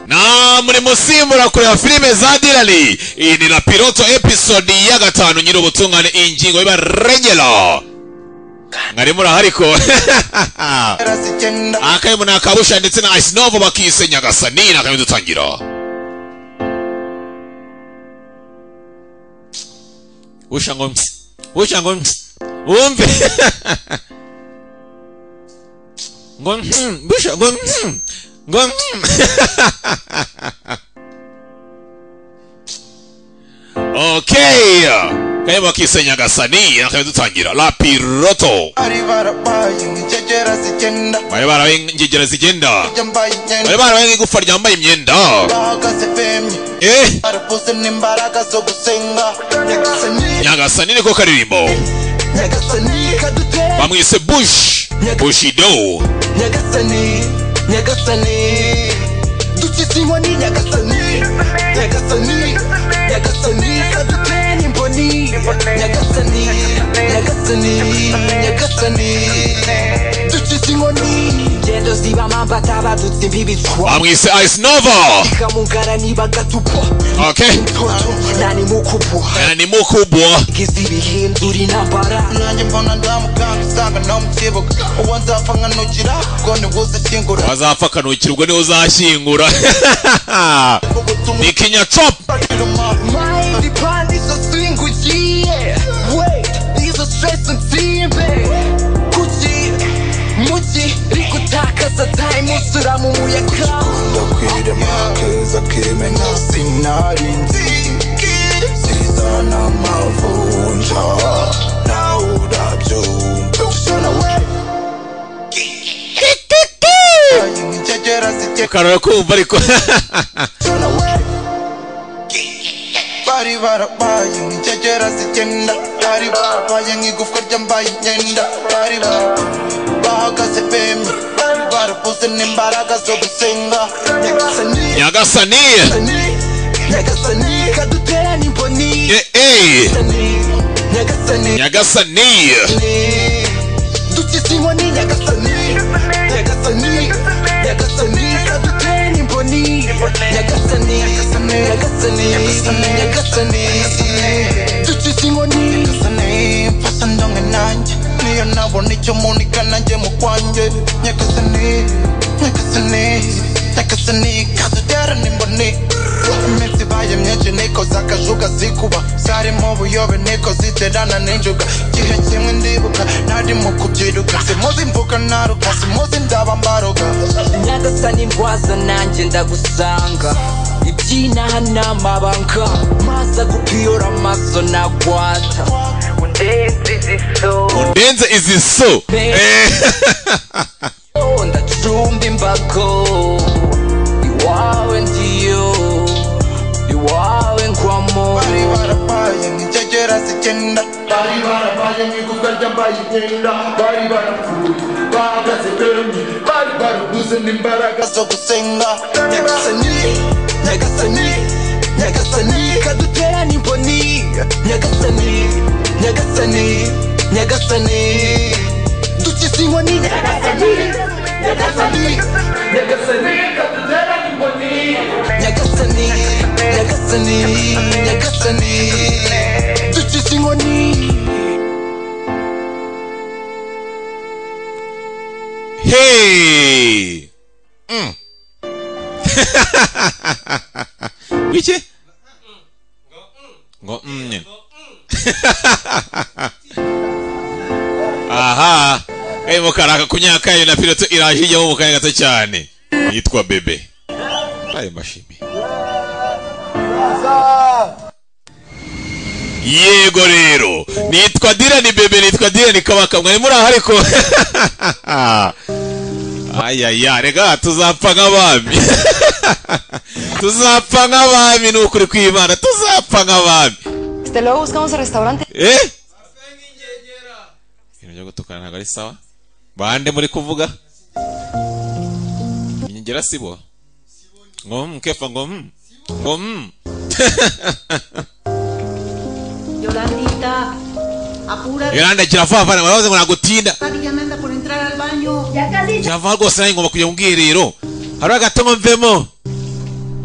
na muri musimbura kureba filime za dirari iyi ni la piloto episode ya gatanu nyiri ubutungane ingingo y'ibarengero mwari murahariko akayemo ni akabusha ndetse na isinovu bakise nyagasani ni akayemo dutangira usha ngo msi usha ngo msi wumve ngo msi busha ngo msi ngo msi okay akayemo bakise nyagasani ni akayemo dutangira la piloto bari barabaye ingegera zigenda bari barabaye nk'igufa ryambaye imyenda eh nyagasani niko karirimbo bamwise bush bushido nyagasani nyagasani dukizimwa ni nyagasani nyagasani nyagasani kadutera imboni nyagasani nyagasani nyagasani dukizimwa ni ingendo zibama batabadutse imbibi twa bamwise ice nova kamugara niba gatupo okay toto nani mukupuha aya ni mukubwa gize ibihindura intambara nanjye mbona ndamukanga usanga nawe mu kibuga uwo nzapfa nkanukira ubwo ni uzashyingura wazapfa akanukirwa niwe uzashyingura ubutumwa ni kinya chop Mind izo singu ugiye Wait, izo stress nsimbe kuki muki riko utakaza time usura mu muyaga ndakwira amakeza akimena sinarinzi sizana amavunja nawe urabyumva shona we ingegera zijye karora kumva ariko shona we bari barabaye ingegera zigenda bari barabaye nk'igufwa ryambaye imyenda bari bara- bahagaze bemye bari barabuze n'imbaraga zo gusenga nyagasani nyagasani nyagasani nyagasani kadutera n'imboni eh eh nyagasani nyagasani dukizimwa ni nyagasani nyagasani nyagasani kadutera n'imboni nyagasani nyagasani nyagasani nyagasani dukizimwa ni nyagasani mfasha ndonke nanjye niyo nabona icyo muntu ikananjye mu kwanjye nyagasani nyagasani nyagasani kadutera n'imboni iminsi ibaye myinshi nikoze akajuga zikuba zarimo ubuyobe niko ziterana n'injuga igihe kimwe ndibuka narimo kubyiruka simuzi mvuka naruka simuzi ndaba mbaruka nyagasani ndwaza nanjye ndagusanga iby'inaha ni amabanga maza gupiyora amaso nagwata undenze iziso undenze izi so eh ndacumba imbago iwawe ngiyo iwawe ngwamo bari barabaye nk'ikegera zigenda bari barabaye nk'igufwa ryambaye imyenda bari barapfuye bahagaze bemye bari barabuze n'imbaraga zo gusenga nyagasani nyagasani nyagasani kadutera n'imboni nyagasani nyagasani nyagasani dukizimwa ni nyagasani nyagasani nyagasani nyagasani nyagasani dukizimwa Hey! Mm. Wiki? Ngo mm. nyine. Aha. Hey mukaraka kunyaka yayo na piloto irahije mu mukanya gato cyane. Yitwa bebe. Ayo mashimi. Yego rero, nitwa Dirani bebe, nitwa Dirani Kabaka, mwari muri aha ariko. ayaya rega tuzapfa nk'abami tuzapfa nk'abami ni ukuri kw'imana tuzapfa nk'abami Este, luego buscamos el restaurante. eh ibintu byo gutukana ntabwo ari sawa bande muri kuvuga inyongera sibo ngo mm, kefa ngo mm, ngo mm. Yolandita, apúrate yolanda kirava vana baravuze ngo nagutinda prácticamente por entrar al baño. kirava rwose nawe ngomba kujya mu bwiherero hari agato ngo mvemo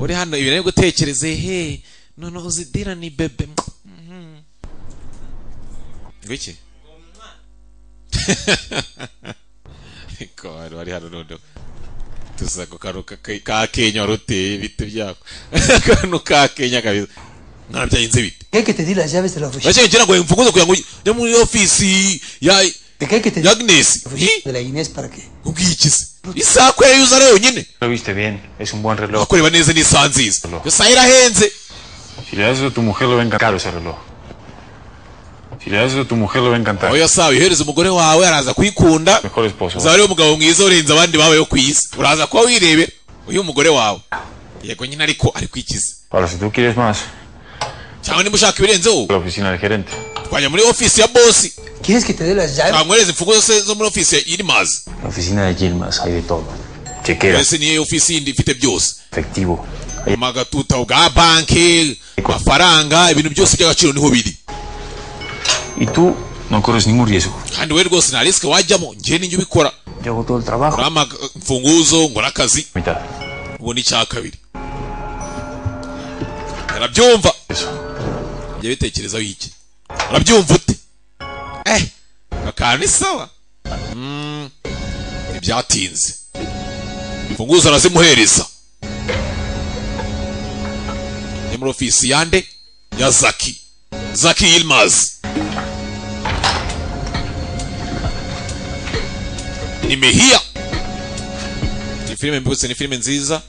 uri hano ibintu ari gutekereze he noneho uzidirani bebe Mhm. ngwiki ko bari bari hano noneho tuza ku kantu ka- ka- ka kenya wari uteye ibiti byako akantu ka kenya kabisa ntabyayinze ibiti quelqu'un qui te dit la llave c'est la oficina. Acha ngira ngo imfunguzo kugira ngo yo muri ofisi ya Quelqu'un qui te dit ya Agnes. la oficina Hi, de la Inés para qué? ubwiye iki se? Isaha ko yayuza ari yonyine. Lo viste bien, es un buen reloj. Akoreba neza ni isaha nziza. Iyo saha irahenze. Si le das eso a tu mujer, le va a encantar ese reloj. Si le das eso a tu mujer, le va a encantar. Aho iyo saha uyihereza umugore wawe araza kuyikunda. Mejor esposo. Uzaba ari umugabo mwiza urenze abandi babayeho ku isi. Uraza kuba wirebera uyu mugore wawe. Yego nyine ariko ari kwikiza. Ahora, si tú quieres más, Cyangwa niba ushaka ibirenzeho la oficina del gerente. twajya muri ofisi ya bosi. ¿Quieres que te dé la llave? Twamwereza imfunguzo ze zo muri ofisi ya Irmazi. La oficina de Gilmas hay de todo. Chequeras, Mbese niyo ofisi yindi ifite byose. efectivo. amagatuta bwa banki amafaranga ibintu byose by'agaciro niho biri Y tú no corres ningún riesgo. kandi we rwose nta risike wajyamo njye ninjye ubikora Yo hago todo el trabajo. urama imfunguzo ngura akazi Mitad. ubona icya kabiri arabyumva Eso. jya bitekerezaho iki arabyumva ute eh akantu ni sawa Mm, ntibyatinze imfunguzo arazimuhereza ni muri ofisi yande ya zaki zaki yilmazi nimehia ni filime mbutse ni filime nziza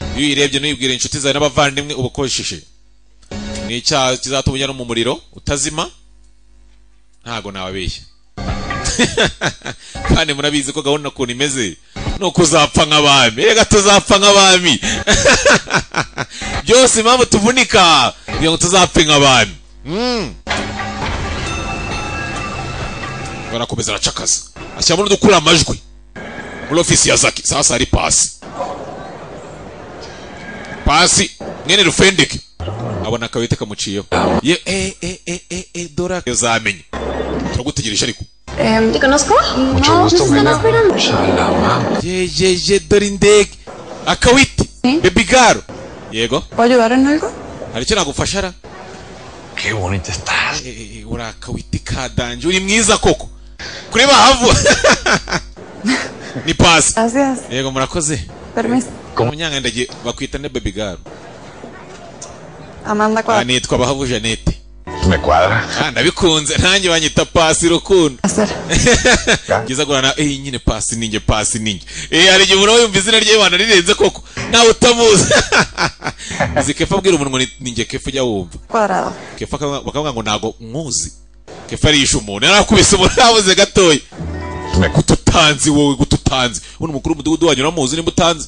iyo uyirebye ntuyibwire inshuti zawe n'abavandimwe uba ukoresheje ni icyaha kizatuma ujya no mu muriro utazima ntago nababeshya kandi murabizi ko gahunda ukuntu imeze ni uko uzapfa nk'abami reka tuzapfa nk'abami byose impamvu tuvunika kugira ngo tuzapfe nk'abami Mm. barakomeza aracakaza ashyiramo n'udukura amajwi muri ofisi ya zaki sasa hari pasi pasi mwene rufendeke abona akabete kamuciyeho ye eh eh eh eh eh dora uzamenye turagutegereje ariko ¿Te conozco? Mucho gusto, Brenda. Salama. ye ye ye dore indege akawiti baby girl yego ¿Puedo ayudar en algo? hari icyo nagufasha ara Qué bonita estás. Eh, eh, eh, uri akawiti kadanje uri mwiza koko kuri bahavu ni pasi Gracias. yego murakoze Permiso. umunyangandagiye bakwita ne baby girl Amanda Ah, Cuadra. nitwa bahavu janete Me cuadra. Ah, ndabikunze nanjye banyita pasi rukundo Hacer. byiza guhana eh nyine pasi ninjye pasi ninjye eh hari igihe umuntu aba yumva izina rye wana rirenze koko nawe utamuzi uzi kefa abwira umuntu ngo ni- ninjye kefa ujya wumva Cuadrado. kefa akaba- bakavuga ngo ntago nkuzi kefa arisha umuntu yarakubise umuntu yabuze gatoya gututanzi wowe gututanzi uno mukuru w'umudugudu wanyu uramuzi nimba utanzi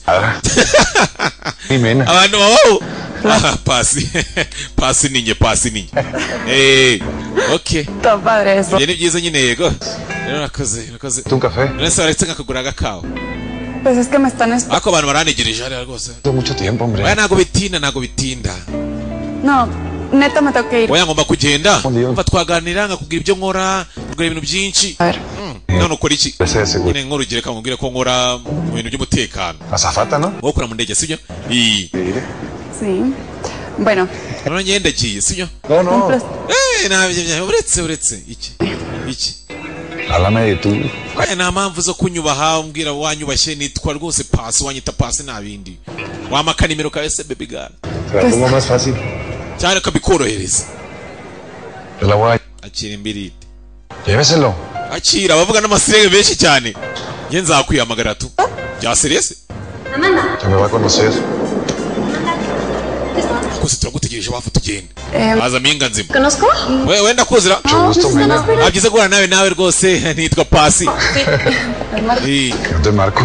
Jimena. abantu babaho Ah, pasi pasi ninjye pasi ninjye eh okay Está padre eso. Ibyo ni byiza nyine yego rero urakoze urakoze ¿Un café? Uretse baretse nkakugura agakawa Pues es que me están esperando. ariko abantu barantegereje hariya rwose Hace mucho tiempo, hombre. oya ntago bitinda ntago bitinda No, neta me tengo que ir. oya ngomba kugenda Ndiyo. mva twaganira nkakubwira ibyo nkora nkakubwira ibintu byinshi A ver. none ukora iki Ese de seguro. nyine nk'urugero reka nkubwire ko nkora mu bintu by'umutekano Azafata, ¿no? wowe ukora mu ndege sibyo iyi Sí. Bueno. none njyewe ndagiye sibyo No, no. Eh, ntabyo bya- uretse uretse iki iki Háblame de tú. Oya, nta mpamvu zo kunyubaha umbwira wanyubashye nitwa rwose pasi wanyita pasi nta bindi wampa akanimero kawe se baby girl Te la pongo más fácil. cyane kabikorohereza Te la voy akira imbiriti a... Lléveselo. akira abavuga n'amasirege benshi cyane njye nzakwihamagara tu bya serese Se me va a conocer. twese turagutegereje bafu tugenda Em. haza mpinga nzima ¿Conozco? we wenda kuzira Mucho gusto, Mena. abyiza guhura nawe nawe rwose nitwa pasi Eh, Yo te marco.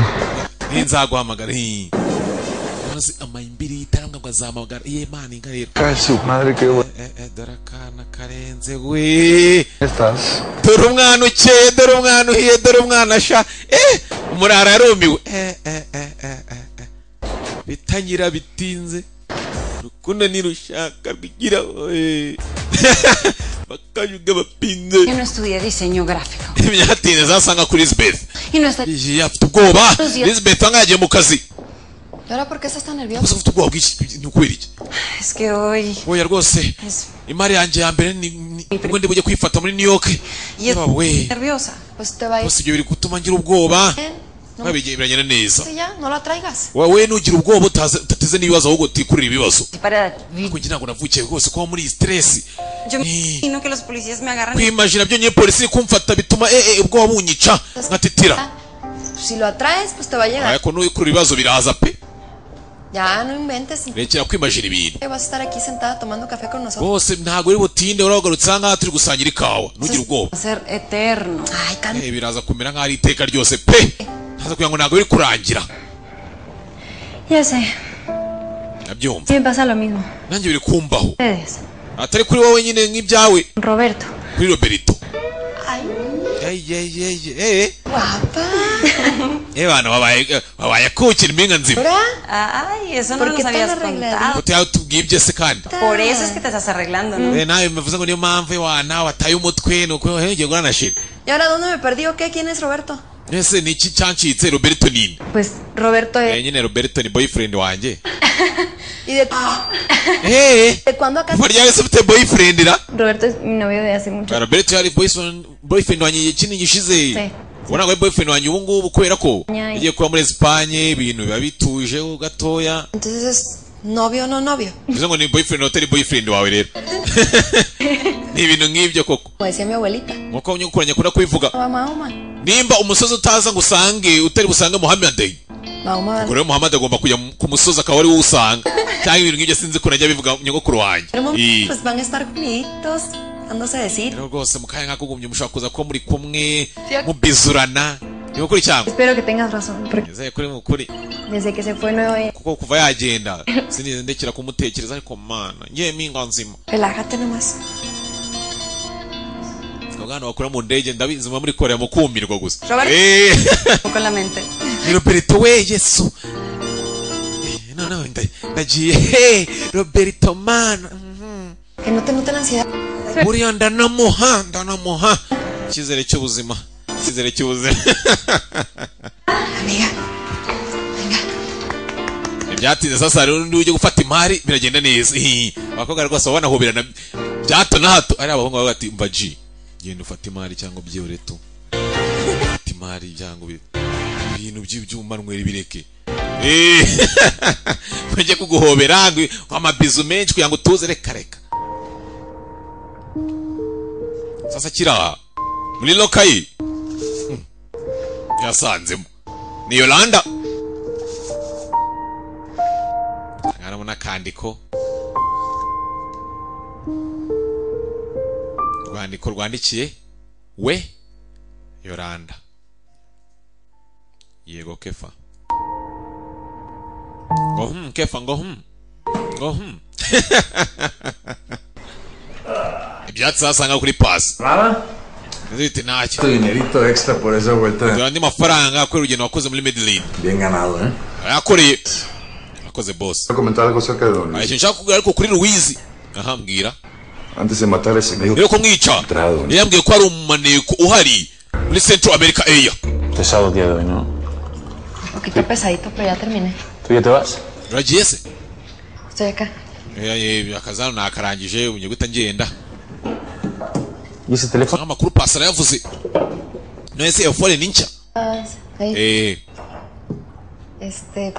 eh, nzaguhamagara eh. maze amayimbiriti arambwa ngo azahamagara iye mana inka rero Ay, su madre, qué buena Eh, eh, dore akana karenze we estás. dore umwana ukeye dore umwana uhiye dore umwana sha eh umurara yarumiwe eh eh eh eh eh, eh bitanyira bitinze rukundo nirushaka rwigira eh bakayuga bapinze Yo no estudié diseño gráfico. ibyatinze zasanga kuri Lisbeth Y no está... Iyi, afite ubwoba Lisbeth wangagiye mu kazi ¿Y ahora por qué estás tan nervioso? gusa mfite ubwoba bwinshi ni ukubera iki Es que hoy oya rwose es imari yanjye ya mbere ni- ni ubwo ndi bujye kwifata muri new york y es yewe we nerviosa. Pues te va a ir. gusa ibyo biri gutuma ngira ubwoba ¿Eh? No me babigereranya neza dice ya, no la traigas. wowe nugira ubwoba utaze- utateze n'ibibazo ahubwo utikurira ibibazo Para. ariko njye ntabwo navukiye rwose kuba muri iyi stress Yo me imagino que los policías me agarran. y- kwimajina byonyine polisi kumfata bituma eh, eh, ubwoba bunyica nkatitira Si lo atraes, pues te va a llegar. ariko nuyikurira ibibazo biraza pe Ya, no inventes. rekera kwimajina ibintu Vas a estar aquí sentada tomando café con nosotros. rwose ntabwo uri butinde urahagarutse aha ngaha turi gusangira ikawa ntugire ubwoba Va a ser eterno. Ay, calma. Eh, biraza kumera nk'aho ari iteka ryose pe ntaza kugira ngo ntabwo biri kurangira Ya sé, nabyumva sí me pasa lo mismo. nanjye biri kumbaho Ustedes. atari kuri wowe nyine nk'ibyawe Roberto. kuri roberito Ay, Ey, ey, ey, ey, ey. guapa. Eh, bana babaye eh, babaye akukira impinga nzima ¿Ahora? Ay, eso no nos habías contado. Uti tubwiye ibyo se kandi Por eso es que te estás arreglando, ¿no? Eh, nawe bivuze ngo niyo mpamvu iwana wataye umutwe ni uko hehe ngiye guhura na shira ¿Y ahora dónde me perdí o qué? ¿Quién es Roberto? ese ni iki cyancitse roberto nini Pues Roberto eh, nyine roberto ni boyfriend wanjye ¿Y de, eh de cuándo acá? burya wese ufite boyfriend ra Roberto es mi novio de hace mucho. Ah, roberto yari boyfriend boyfriend wanjye igihe kinini gishize Sí. ubona ngo ari boyfriend wanjye ubu ngubu kubera ko Nyaya. igiye kuba muri esipanye ibintu biba bitujeho gatoya Entonces es novio o no novio. bivuze ngo ni boyfriend wawe utari boyfriend wawe rero ni ibintu nk'ibyo koko Como decía mi abuelita. nkuko abanyakuranya akunda kubivuga Mahoma. nimba umusozi utaza ngo usange utari busange muhammadey Mahoma va ubwo rero muhammad agomba kujya mu- ku musozi akaba ari wo usanga cyangwa ibintu nk'ibyo sinzi ko najya bivuga nyogokuru wanjye Pero, Eh. Pues van a estar juntitos, dándose a decir. rero rwose mu kanya nk'ako gumye mushobora kuza kuba muri kumwe Ya- mubizurana ni ukuri cyangwa Espero que tengas razón, porque nizeye kuri mu kuri desde que se fue no he... kuko kuva yagenda sinigeze ndekera kumutekereza ariko mana ngiye mpinga nzima Relájate nomás. abana bakora mu ndege ndabizi muba muri korea mukumirwa gusa Robert- Eh, Con la mente. ni roberto we yesu Eh, no no nda- ndagiye hey, roberto mana Que no te note la ansiedad. buriya ndanamuha ndanamuha icyizere cy'ubuzima icyizere cy'ubuzima ntibyatinze sasa rero undi ujya gufata imari biragenda neza Hihi. abakobwa rwose baba banahoberana bya hato na hato ari abahungu baba bati mva ji genda ufata imari cyangwa ubyihore tu fata imari cyangwa ubi- ibintu by'ibyuma nwera ibireke Eh, bajye kuguhobera ngo amabizu menshi kugira ngo utuze reka reka sasa kira muri lokayi Hmm. yasanzemo ni yolanda harimo n'akandiko urwandiko rwandikiye we yoranda yego kefa ngo hmm kefa ngo hmm ngo hmm ibyatsi wasanga kuri pasi Nzi biti ntacyo dinerito extra por esa vuelta. dore andi mafaranga kubera urugendo wakoze muri medellin Bien ganado, ¿eh? yakoreye akoze boss Quiero comentar algo acerca de Don hari Luis. ikintu nshaka kugira ariko kuri ruwizi ahambwira Antes de matar a ese amigo, rero ko mwica Entrado. yambwiye ko hari umunaniko uhari muri central america area Pesado el día de hoy, ¿no? Un poquito pesadito, pero ya terminé. ¿Tú ya te vas? uragiye se Estoy acá. Eh, eh, akazi hano nakarangije ubu guhita ngenda ¿Y ese teléfono? amakuru pasara yavuze nese iyo fone ni nshya Ah, ahí. Eh, Este,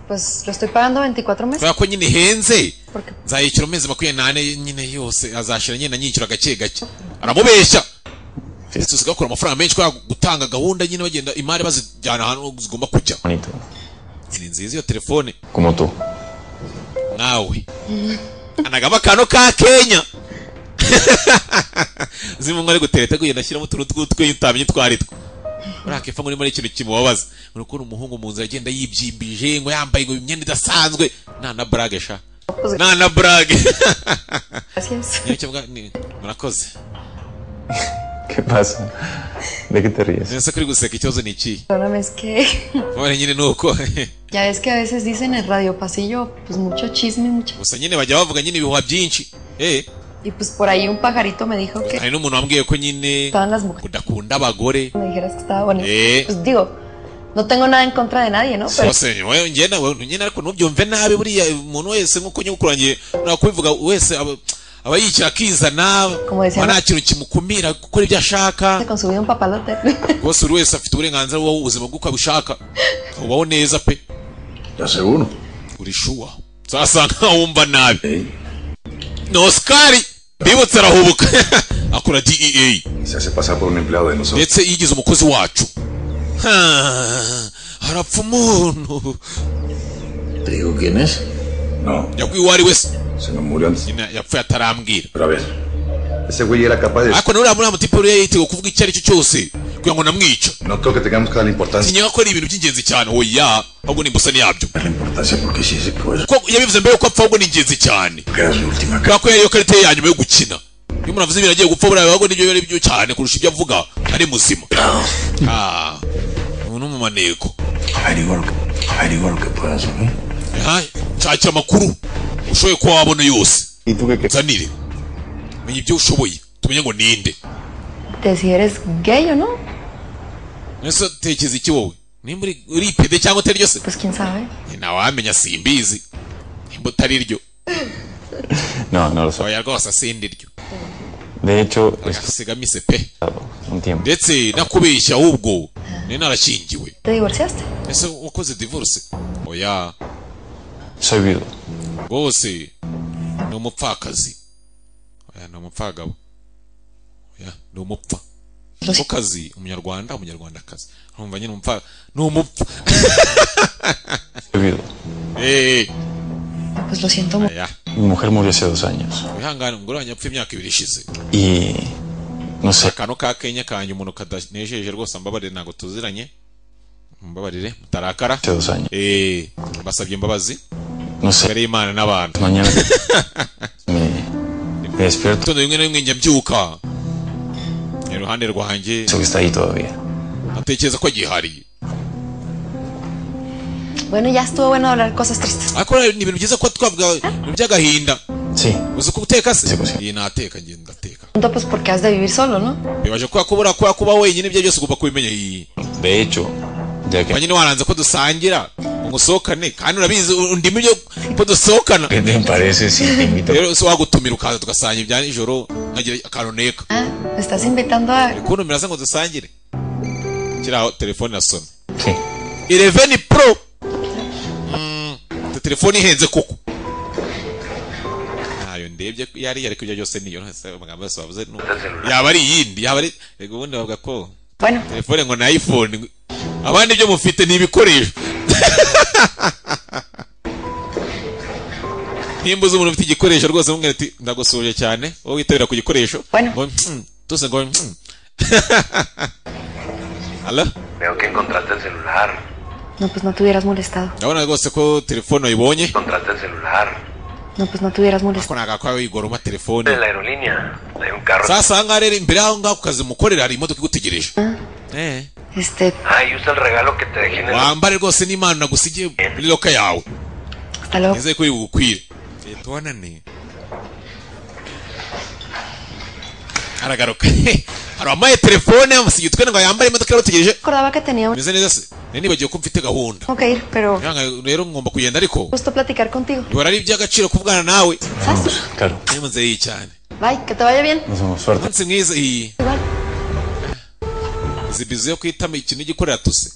pues lo estoy pagando 24 meses. kubera ko nyine ihenze Porque nzayishyura amezi makumyabiri n'ane nyine yose azashira nyine anyishyura gake gake aramubeshya ndetse usigaye bakora amafaranga menshi kubera gutanga gahunda nyine bagenda imari bazijyana ahantu zigomba kujya Bonito. ni nziza iyo telefone Como tú. nawe anagaba akantu ka kenya zimwe ari gutereta kugenda ashyiramo utuntu tw'utwenyu utamenye utwo ari two muri akepfa ngo urimo ikintu kimubabaza uri kubona umuhungu mu nzira agenda yibyimbije ngo yambaye ngo imyenda idasanzwe nta na burage sha nta na burage gracias. Niyo kivuga, ni- murakoze ¿Qué pasa? ¿De qué te ríes? ese kuri guseka ikibazo ni ikihe Perdóname, es que mubare nyine ni uko ya es que a veces dicen en el radio pasillo, pues mucho chisme, mucho. gusa nyine bajya bavuga nyine ibihuha byinshi eh Y pues por ahí un pajarito me dijo que hari n'umuntu wambwiye ko nyine estaban las mujeres. udakunda abagore Me dijeras que estaba bonita. eh Pues digo, No tengo nada en contra de nadie, ¿no? Pero bose yewe njye nawe njye ariko ntubyumve nabi buriya umuntu wese nk'uko nyogokuru wanjye nakwivuga wese aba aba yicara akizana decía, aba nta kintu kimukumira gukora ibyo ashaka con su vida un papalote. rwose buri wese afite uburenganzira bubaho ubuzima bw'uko abushaka ubaho neza pe Seguro. uri shuwa sasa nkaho wumva nabi ni osikari bibutse arahubuka akora dea Se hace pasar por un empleado de nosotros. ndetse yigize umukozi wacu Ah, harapfa umuntu ¿Te digo quién es? No. yaguye uwo ari wese Se nos murió antes. nyine yapfuye atarambwira Pero a ver. Ese güey era capaz de. ariko nuriya muriya mutipe rero yiteguye kuvuga icyo ari cyo cyose kugira ngo namwica No creo que tengamos que darle importancia. sinyega ko ari ibintu by'ingenzi cyane oya ahubwo ni imbusani yabyo Importancia porque sí se puede. kuko yabivuze mbere yuko apfa ahubwo ni ingenzi cyane Queda su última. kubera ko yariyo karita ye ya nyuma yo gukina iyo umuntu avuze ibintu agiye gupfa buriya biba ahubwo nibyo biba ari byo cyane kurusha ibyo avuga ari muzima Ah, ubu ni umumaneko Averiguar lo que, averiguar lo que puedas, ¿ok? Ah, nshakira amakuru ushoboye kuba wabona yose nsanire menya ibyo ushoboye tumenye ngo ninde De si eres gay o no, ese tekeza iki wowe nimba uri- uri pede cyangwa utari ryo se pues quién sabe. ntawamenya simbizi nimba utari ryo No, no lo soy. oya rwose sindi ryo De hecho, sigamize pe un tiempo. ndetse nakubeshya ahubwo nari narashingiwe ¿Te divorciaste? ese wakoze divorce oya Soy viudo. rwose ni umupfakazi oya ni umupfagabo oya ni umupfa kazi umunyarwanda umunyarwandakazi urumva nyine umupfa ni umupfa Soy viudo. Eh, Pues lo siento mucho. oya Mi mujer murió hace dos años. wihangane umugore wanjye apfa imyaka ibiri ishize Y no sé, akantu ka kenya kanjye umuntu kadanejeje rwose mbabarire ntabwo tuziranye mbabarire mutarakara hace dos años. eh mbasabye imbabazi No sé. imbere y'imana n'abantu Mañana me, me despierto. gitondo rimwe na rimwe njya mbyuka iruhande rwanjye Eso que está ahí todavía. atekereza ko agihari Bueno, ya estuvo bueno hablar cosas tristes. ariko rero ni ibintu byiza kuba twavuga ibintu by'agahinda uzi ko uteka se iyi nateka njye ndateka Punto, pues porque has de vivir solo, ¿no? bibaje kubera ko buriya kubera kuba wenyine ibyo byose ugomba kubimenya iyi De hecho, ya kuba que nyine waranze ko dusangira ngo usohokane kandi urabizi undimo ibyo ko dusohokana ¿Qué te parece si te invito? rero se wagutumira ukaza tugasangira ibya nijoro nkagira akantu neka Ah, me estás invitando a... ukuntu miraza ngo dusangire kiri aho telefone irasona Sí. ireveni pro Mm, ufite telefone ihenze koko ntayo ndebye ko yari ariko ibyo byose niyo ntase amagambo yose bavuze ni- yaba ari iyindi yaba ari rego ubundi bavuga ko Bueno, telefone ngo ni iphone ngo- abandi ibyo mufite ni ibikoresho nimba uzi umuntu ufite igikoresho rwose umubwira ati ndagusuhuje cyane wowe witabira ku gikoresho ngo "Mm, tuse ngo "Mm." Hello? Veo que encontraste el celular. no, pues no te hubieras molestado. urabona rwose ko telefone wayibonye Encontraste el celular. No, pues no te hubieras molestado. ko nagakwaye wigoroma telefone De la aerolínea. Hay un carro. sasa aha ngaha rero imbere y'aho ngaho ku kazi mukorera hari imodoka igutegereje Eh. Este, Ay, usa el regalo que te dejé en el... wambare rwose n'imana nagusigiye muri loka yawe hasta luego. nizeye ko bugukwire leta ubonane aragaruka hari wambaye telefone yamusigiye utwene ngo yambare imodoka irabategereje Recordaba que tenía un... meze neza se nari nibagiwe ko mfite gahunda Tengo que ir, pero Yanga- rero ngomba kugenda ariko gusto platicar contigo. bihora ari iby'agaciro kuvugana nawe Claro. niba nzeye cyane Bye, que te vaya bien. Nos vemos. Suerte. umunsi mwiza iyi izi bizu yo kwitama ikintu igikorera tuse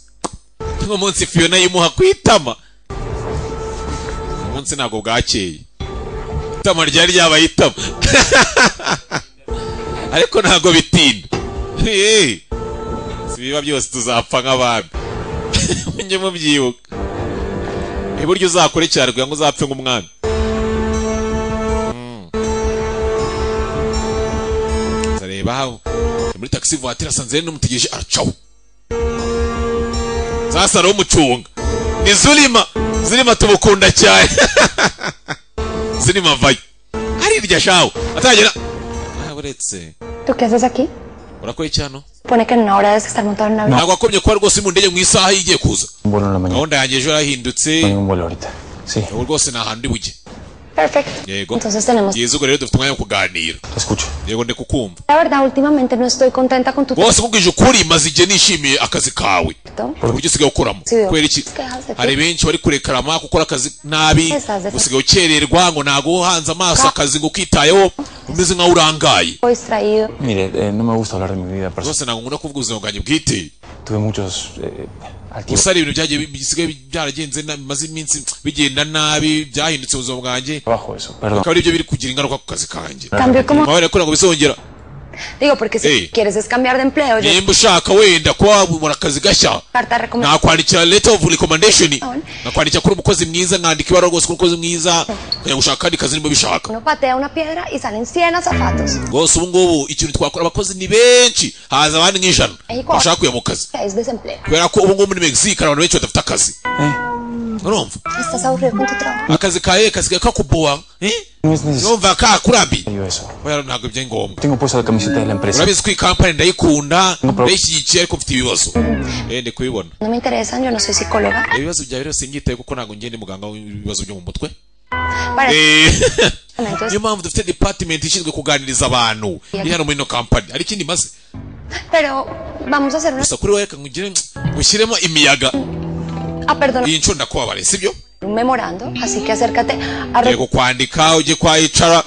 nk'umunsi fiyona yimuha kwitama umunsi ntabwo bwakeye itama ryari ryabaye itama ariko ntabwo bitinda Eh, si biba byose tuzapfa nk'abami mujye mubyibuka iburyo uzakore cyane kugira ngo uzapfe nk'umwami nzareba aho Ni muri taxi voiture asanze yari n'umutegereje aracaho sasa ari umucunga ni zulima zulima tumukunda cyane zulima vayo arirya shawo atagera Ah, uretse ¿Tú qué haces aquí? urakora iki hano Supone que en una hora debes estar montado en una ntabwo wakomye kuba rwose uri mu ndege mu isaha igiye kuza Un vuelo en la mañana. gahunda yanjye ejo yarahindutse Un vuelo ahorita. Sí. ubu rwose ni ahantu uri bujye Perfecto. yego Entonces tenemos. byiza ubwo rero dufite umwanya wo kuganira yego ndi kukumva La verdad, últimamente no estoy contenta con tu bose nkubwije ukuri maze igihe nishimiye akazi kawe proyecto. uburyo usigaye ukoramo Sí, veo. kubera iki Es que dejas de ti. hari benshi bari kurekarama gukora akazi nabi Esas de- usigaye ukererwa ngo ntabwo uhanze amaso akazi ngo ukitayeho umeze nkaho urangaye Estoy distraído. Mire, eh, no me gusta hablar de mi vida personal. rwose ntabwo nkunda kuvuga ubuzima bwanjye bwite Tuve muchos eh, altibajos. gusa hari ibintu byagiye bi- bisigaye byaragenze na- bimaze iminsi bigenda nabi byahindutse ubuzima bwanjye perdón. akaba aribyo biri kugira ingaruka ku kazi kanjje Cambio como- kugira ngo bizongera Digo, porque si Ey. quieres es cambiar de empleo, yo nimba ushaka wenda kuba wabura akazi gashya carta recomendada. nakwandikira letter of recommendation nakwandikira kuri umukozi mwiza nkandika ibara rwose kuri umukozi mwiza nkajya gushaka akandi kazi niba bishaka Uno patea una piedra y salen 100 azafatos. rwose ubu ngubu ikintu twakora abakozi ni benshi haza abandi nk'ijana Mexico bashaka kujya mu kazi es desempleo. kubera ko ubu ngubu muri mexique hari abantu benshi badafite akazi urumva Estás aburrido con tu trabajo. akazi kawe kasigaye kakuboha eh? No es necesario yumva kakurabi eso. oya ntabwo byari ngombwa Tengo puesta la camiseta de la empresa. urabizi ko iyi kampani ndayikunda No problem. ndayishyigikiye ariko mfite ibibazo eh ndi kubibona No me interesan, yo no soy psicóloga. ibibazo byawe byose nyitaye kuko ntabwo ngende muganga w'ibibazo byo mu mutwe Para Eh, Entonces- niyo mpamvu dufite department ishinzwe kuganiriza abantu iri hano muri ino kampani hari ikindi maze Pero vamos a hacer una. gusa kuri wowe reka nkugire ushyiremo imiyaga Ah, perdón, iyi nshuro ndakubabare sibyo un memorando. Así que acércate a. re- yego kwandika ujye kwa hicara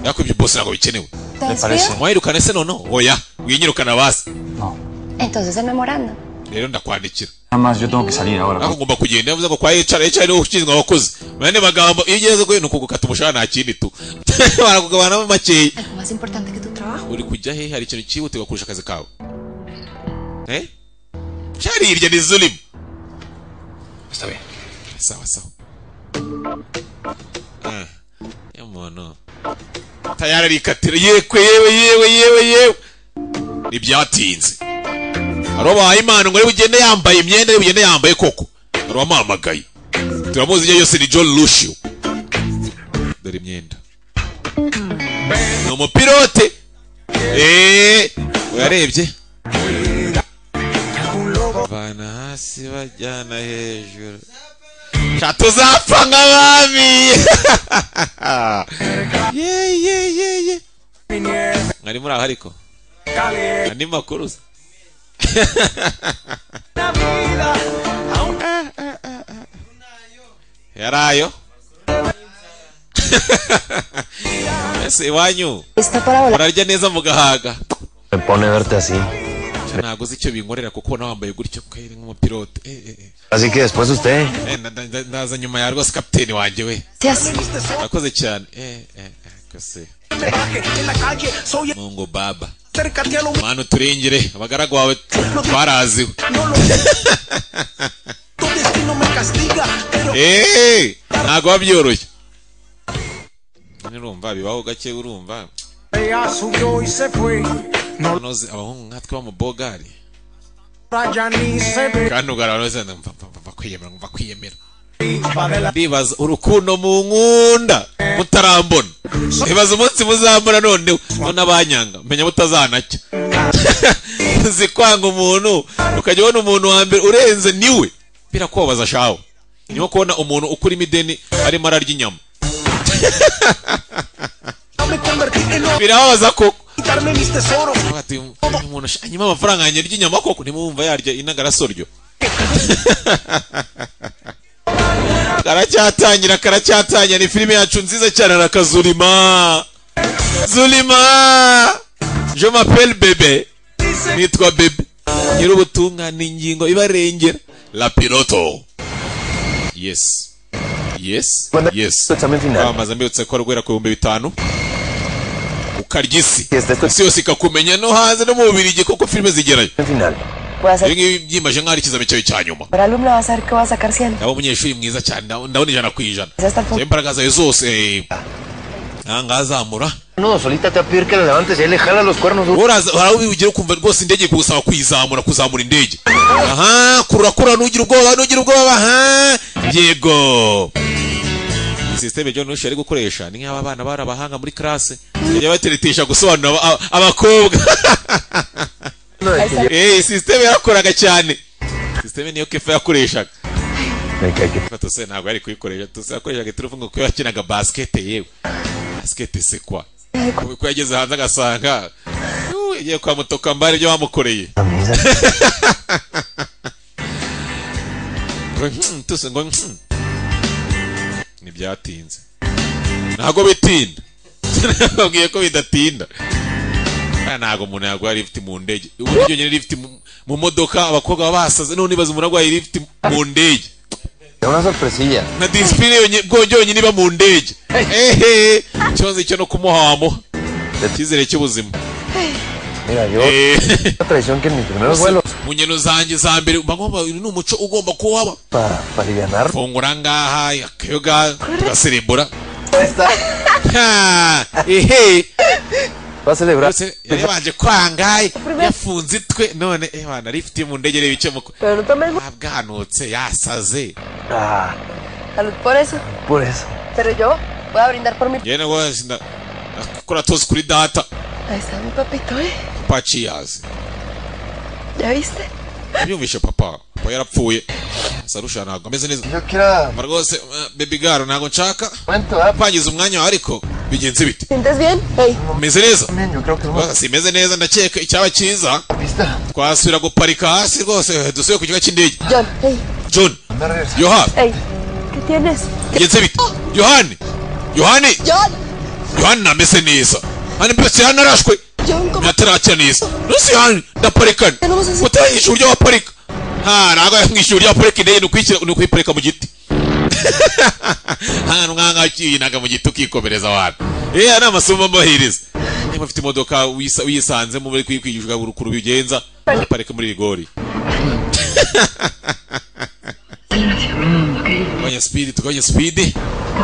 ariko ibyo bose ntabwo bikenewe Parece. mwayirukane se noneho oya winyirukana basi Entonces el memorando. rero ndakwandikira Nada más, yo tengo que salir ahora. ariko ngomba kugenda yavuze ngo kwa hicara hicara niwe ushinzwe abakozi mu yandi magambo iyo ugeze kwe ni ukugukata umushahara nta kindi tu barakugabanamo makeya Algo más importante que tu trabajo. uri kujya he hari ikintu cyihutirwa kurusha akazi kawe eh cyari irya ni zulimu Está bien. sawa sawa Ah, ya muntu tayari arikatira yekwe yewe yewe yewe yewe ntibyatinze hari ubahaye impano ngo ariwe ugende yambaye imyenda ariwe ugende yambaye koko hari uwamuhamagaye turamuzi ibyo yose ni john lushio dore imyenda ni umupilote eee urarebye bana hasi bajyana hejuru sha tuzapfa nk'abami ye ye ye ye mwari muri aho ariko andi makuru se? yari ayo ese iwanyu murarya neza mugahaga Me pone verte así. Cyo ntabwo uzi icyo binkorera kuko nawe wambaye gutyo kweri nk'umupilote Eh, eh, eh. Así que después usted. Eh, nda- nda- ndaza nyuma ya rwose kapiteni wanjye we Murakoze cyane eh eh kose mungu baba mana uturengere abagaragu bawe twaraziwe Eh, ntabwo biba byoroshye nyine urumva bibaho gake urumva Ella subió y se fue. Nonoze, abahungu nkatwe b'amabogari Ahora ya ni se ve. kandi ugaragaza mva mva- mva kwiyemera mva kwiyemera ndibaza urukundo mu nkunda mutarambona ndibaza umunsi muzambona noneho none abanyanga menya mutazanacya uzi kwanga umuntu ukajya ubona umuntu wa mbere urenze niwe birakubabaza shaho ni nko kubona umuntu ukura imideni arimo ararya inyama birababaza koko Quitarme mis tesoros. Ati, uyu muntu sha- anyima amafaranga yanjye arya inyama koko ntimwumva yarya inagarasoryo karacyatangira karacyatangira ni filime yacu nziza cyane arakazulima zulima je m'appelle bebe nitwa bebe nyir'ubutungane ingingo ibarengera la piloto yes yes yes kwamamaza mbibutse ko rwera ku bihumbi bitanu ukarya isi isi yose ikakumenya no hanze no mu bubirigi kuko filime zigerayo ibi ngibi byimaje nk'aho ari ikizami cyawe cya nyuma Por alumno vas a ver que vas a sacar 100. ndaba umunyeshuri mwiza cyane ndabona ndabona ijana ku ijana Es hasta el Shyira imbaraga zawe zose nta ngazamura No, solita te va a pedir que la levantes y él le jala los cuernos. uraza hari aho ugera ukumva rwose indege iri kugusaba kuyizamura kuzamura indege aha kurura kurura ntugire ubwoba ntugire ubwoba aha yego sisiteme John Rush ari gukoresha ni nk'aba bana bari abahanga muri classe bajya bateretesha gusobanurira aba- aba- abakobwa eh sisiteme yarakoraga cyane sisiteme niyo kefa yakoreshaga tose ntabwo yari kuyikoresha tose yakoreshaga telefone kuko yakinaga basikete yewe basikete se kwa kuko yageze hanze agasanga "Yu, yagiye kwa mutokambari ibyo bamukoreye Ngo, "Hmm, tose ngo "Hmm." ntibyatinze ntabwo bitinda babwiye ko bidatinda Aya ntabwo umuntu yarwaye lift mu ndege uburyo nyine lift mu- mu modoka abakobwa baba basaze none ibaze umuntu arwaye lift mu ndege Una sorpresilla. na disipurine yonye- bwo- yonyine iba mu ndege ehe ikibazo cyo no kumuha wamuha icyizere cy'ubuzima Mira, yo. La traición que en mis primeros Gusa vuelos. mu ngendo zanjye za mbere mba ngomba uyu ni umuco ugomba kuba waba Para pa alivianar. fungura ngaha akayoga tugasirimbura Ha, ehe celebrar. yari yabanje kwangaye yafunze itwe none eh wana lift mu ndege reba icyo muko abwanutse yasaze Salud por eso. Por eso. Pero yo voy a brindar por mi... yewe rwose nda- ndakora tosi kuri data Ahí está mi papito, ¿eh? paci yazi ¿Ya viste? Nabyumvishe papa papa yarapfuye sarusha ntabwo ameze neza Ma rwose eh, baby girl ntabwo nshaka kwangiza umwanya wawe ariko bigenze bite ¿Sientes bien? Hey. meze neza Rwose simeze neza ndakeka icyaba cyiza twasubira guparika hasi rwose dusubire ku kigo cy'indege John, hey. john yohani Hey. ¿Qué tienes? bigenze bite yohani yohani John. yohani nameze neza hano byose yanarashwe ntataracya neza rwose yohani ndaparikana utayishyura uburyo waparika nta ntabwo yamwishyura uburyo waparika indege ni ukuyishyira- ni ukuyiparika mu giti hano umwanya wakiyinaga mu giti ukikomereza abantu eh aya ni amasomo amahiriza niba ufite imodoka wisa- wiyisanzemo muri kwigishwa urukuru bigenza parika muri rigori tugabanya speed tugabanya speed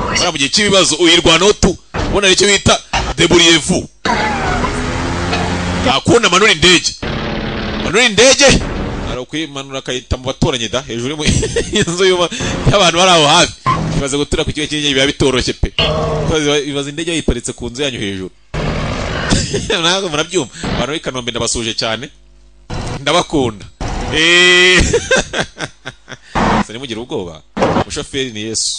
buriya mu gihe cy'ibibazo uyirwanaho tu ubona nicyo bita deburiyevu ntakunda manura indege manura indege hari ukuyimanura akayita mu baturanyi da hejuru y'umu- y'inzu y'uba- y'abantu bari aho hafi ibaze gutura ku kigo cy'indege biba bitoroshye pe Ibaze- ibaze indege yayiparitse ku nzu yanyu hejuru ntabwo murabyumva abantu b'i kanombe ndabasuje cyane ndabakunda Eh. Sari mugire ubwoba umushoferi ni yesu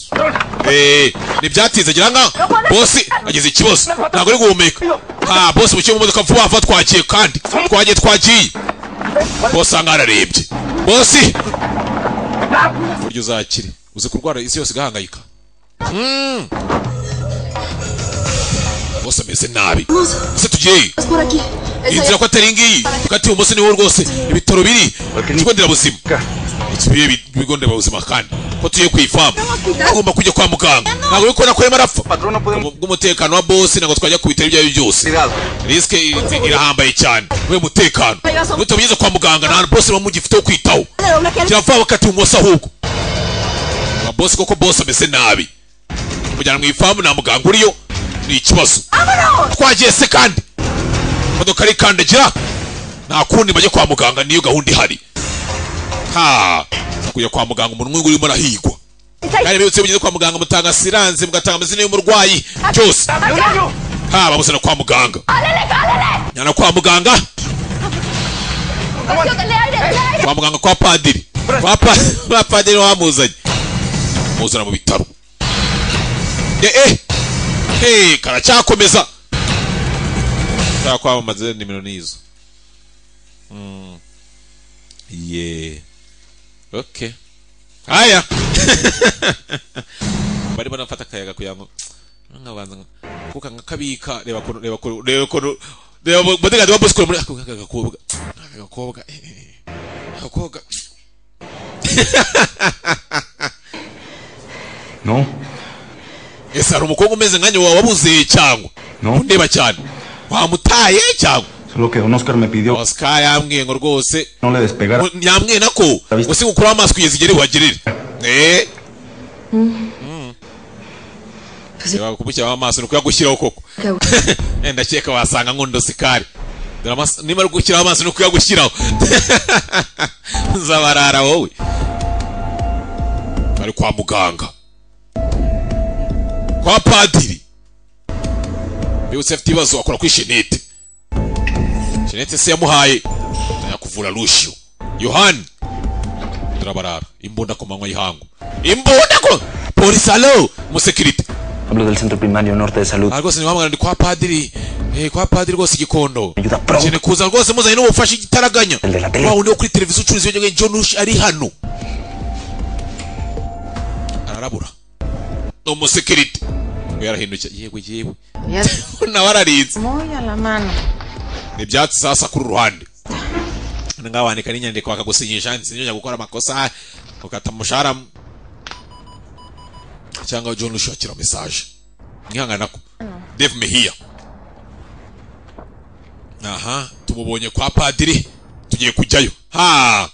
Eh, ntibyatinze gira ngaha bosi agize ikibazo ntabwo ari guhumeka ha bosi mukiye mu modoka vuba vuba twagiye kandi twagiye twagiye bosi aha ararembye bosi uburyo uzakire uzi kurwara isi yose igahangayika Mm. bosi ameze nabi ese tugiyeyo Es por aquí. Es inzira ko allá. atari ngiyi hagati ibumoso niho rwose ibitaro biri ikigo nderabuzima ikibiye bi- ibigo nderabuzima kandi ko tugiye ku ifamu tugomba kujya kwa muganga ntabwo bikora ko arimo arapfa bw'umutekano wa bosi ntabwo twajya ku bitaro ibyo ari byo byose risike i- irahambaye cyane we mutekano iyo tubigeze kwa muganga nta bosi baba mugifite wo kwitaho kirava bakati ibumoso ahubwo Ba bosi koko bosi ameze nabi kujyana mu ifamu nta muganga uriyo ni ikibazo twagiye se kandi imodoka arikandagira nta kundi bajya kwa muganga niyo gahunda ihari ha kujya kwa muganga umuntu umwe urimo arahigwa kandi bibutse mugeze kwa muganga mutanga siranse mugatanga amazina y'umurwayi byose ha bamuzana kwa muganga nyana kwa muganga kwa muganga kwa padiri kwa pa- kwa padiri wamuzanye muzana mu bitaro eh eh eh karacyakomeza nshaka kwamamaza nimero nizo Mm. ye okay haya bari banafata akayaga kugira ngo nkabanza kuka nkakabika reba ko reba ko reba ko reba bodegazi wa bosikoro muri ako gakobwa agakobwa agakobwa No. ese hari umukobwa umeze nkanjye wawe wabuzeye cyangwa undeba cyane wamutaye cyangwa Solo que un Oscar me pidió oscar yambwiye ngo rwose no le despegara. ngo yambwiye nako usiga ukuraho amaso kugeza igihe uhagerere eh Reba kumushyiraho amaso ni ukuyagushyiraho koko Eh, ndakeka wasanga nkundo sikari Dore amaso- niba ari gushyiraho amaso ni ukuyagushyiraho nzabarara wowe bari kwa muganga kwa padiri bibutse afite ibibazo akora kuri shenete shenete se yamuhaye yakuvura rushiyo yohani turabarara imbunda ku manywa y'ihangu imbunda ko polisi alo umusekirite Hablo del centro primario norte de salud. aha rwose niba wamugana ni kwa padiri eh, kwa padiri rwose igikondo Jene kuza rwose muzanye n'ubufasha igitaraganya wa wundi wo kuri televiziyo ucuruza ibiyobyabwenge John Rush ari hano ararabura ni umusekirite we yarahindutse yewe yewe nawe ararinze Muy a la mano. ni ibyatsi sasa kuri ruhande ngaho wandika n'inyandiko bakagusinyisha nsinyanya gukora amakosa ukata umushahara cyangwa John Rush akira mesaje mwihangana ko Dave Mejia aha tumubonye kwa padiri tugiye kujyayo ha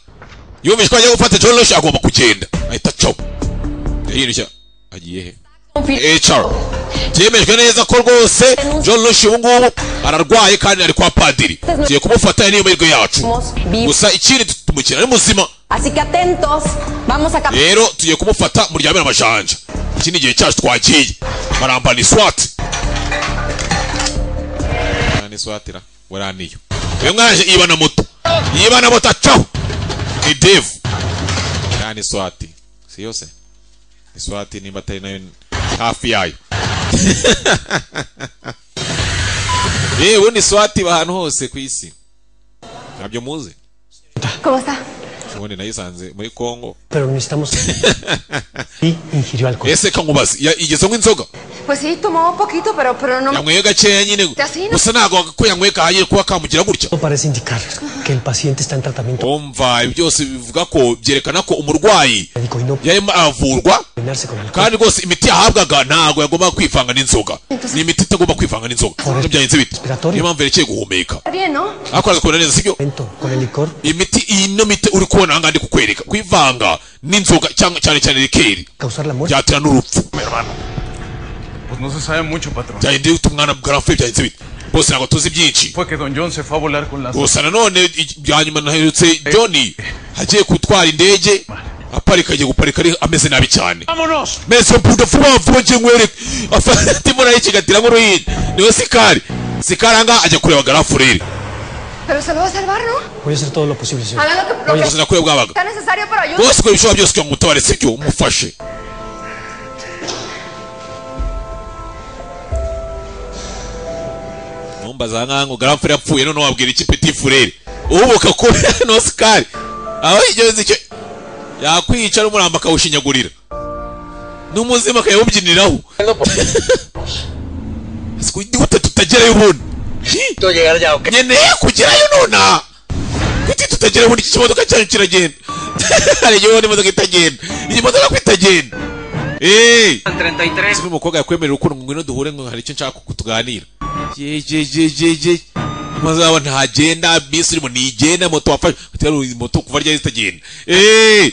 yumvise ko agiye gufata John Rush agomba kugenda ahita cyo yahinduye agiye he HR byemejwe neza ko rwose John Rush ubu ngubu ararwaye kandi ari kwa padiri tugiye kumufata niyo mahirwe yacu gusa ikindi tumukina ari muzima Así que atentos, vamos a capturar. rero tugiye kumufata muryamira amajanja iki ni igihe cyacu twagiye barambana iswati barambana iswatira waraniyo uyu mwaje yiba na moto yiba na moto acaho ni devu yani iswati si yose iswati nimba atari nayo hafi yayo yewe ubundi iswati iba ahantu hose ku isi ntabyo muzi ¿Cómo está? ubundi nayisanze muri kongo Pero necesitamos. y ingirió alcohol. ese kankubazi igeze nk'inzoga Pues sí, tomó un poquito, pero, pero no... yanyweye gakeya nyine Gasino. gusa ntabwo ko yanyweye kahagije kuba kamugira gutya Todo parece indicar que el paciente está en tratamiento. umva ibi byose bivuga ko byerekana ko umurwayi yarimo aravurwa kandi rwose imiti yahabwaga ntabwo yagombaga kwivanga n'inzoga ni imiti itagomba kwivanga n'inzoga nibyo byagenze bite niyo mpamvu yerekeye guhumeka Está bien, ¿no? ariko araza kubona neza sibyo imiti iyi no miti uri kubona ahangaha ndi kukwereka kwivanga n'inzoga cyangwa cyane cyane rikeri byatera n'urupfu Pues no se sabe mucho, patrón. byagenze bite umwana bwaramfuye byagenze bite bose ntabwo tuzi byinshi Fue que Don John se fue a volar con las... gusa nanone i- byanyuma naherutse john agiye gutwara indege aparika agiye guparika ari ameze nabi cyane Vámonos. mese mpuda vuba vuba ngiye nkwereke ndimo nayikigatira nk'uruhinja niwe sikari sikari ahangaha ajya kureba garafureri Pero se lo va a salvar, ¿no? Voy a hacer todo lo posible, señor. Haga lo que, lo ubuzima kure que bwabaga sea necesario, pero ayúdame. bose ukora ibishoboka byose kugira ngo umutabare sibyo umufashe numbaza nkaho ngo garafureri yapfuye none wabwira iki peti fureri uhubuka ko no sikari aho igeze icyo yakwica n'umurambo akawushinyagurira n'umuzima akayawubyiniraho gute tutagerayo ubundi nkeneye kugerayo nonaha gute tutagerayo ubundi iki kimodoka cyanyu kiragenda hari igihe ubona imodoka itagenda iyi modoka ko itagenda eee si umukobwa yakwemerera ukuntu ngo ngwino duhure ngo hari icyo nshaka ko tuganira jejejejeje maze waba ntagenda bisi urimo ntigenda moto wafashe batera uyu moto kuva ryayo zitagenda eee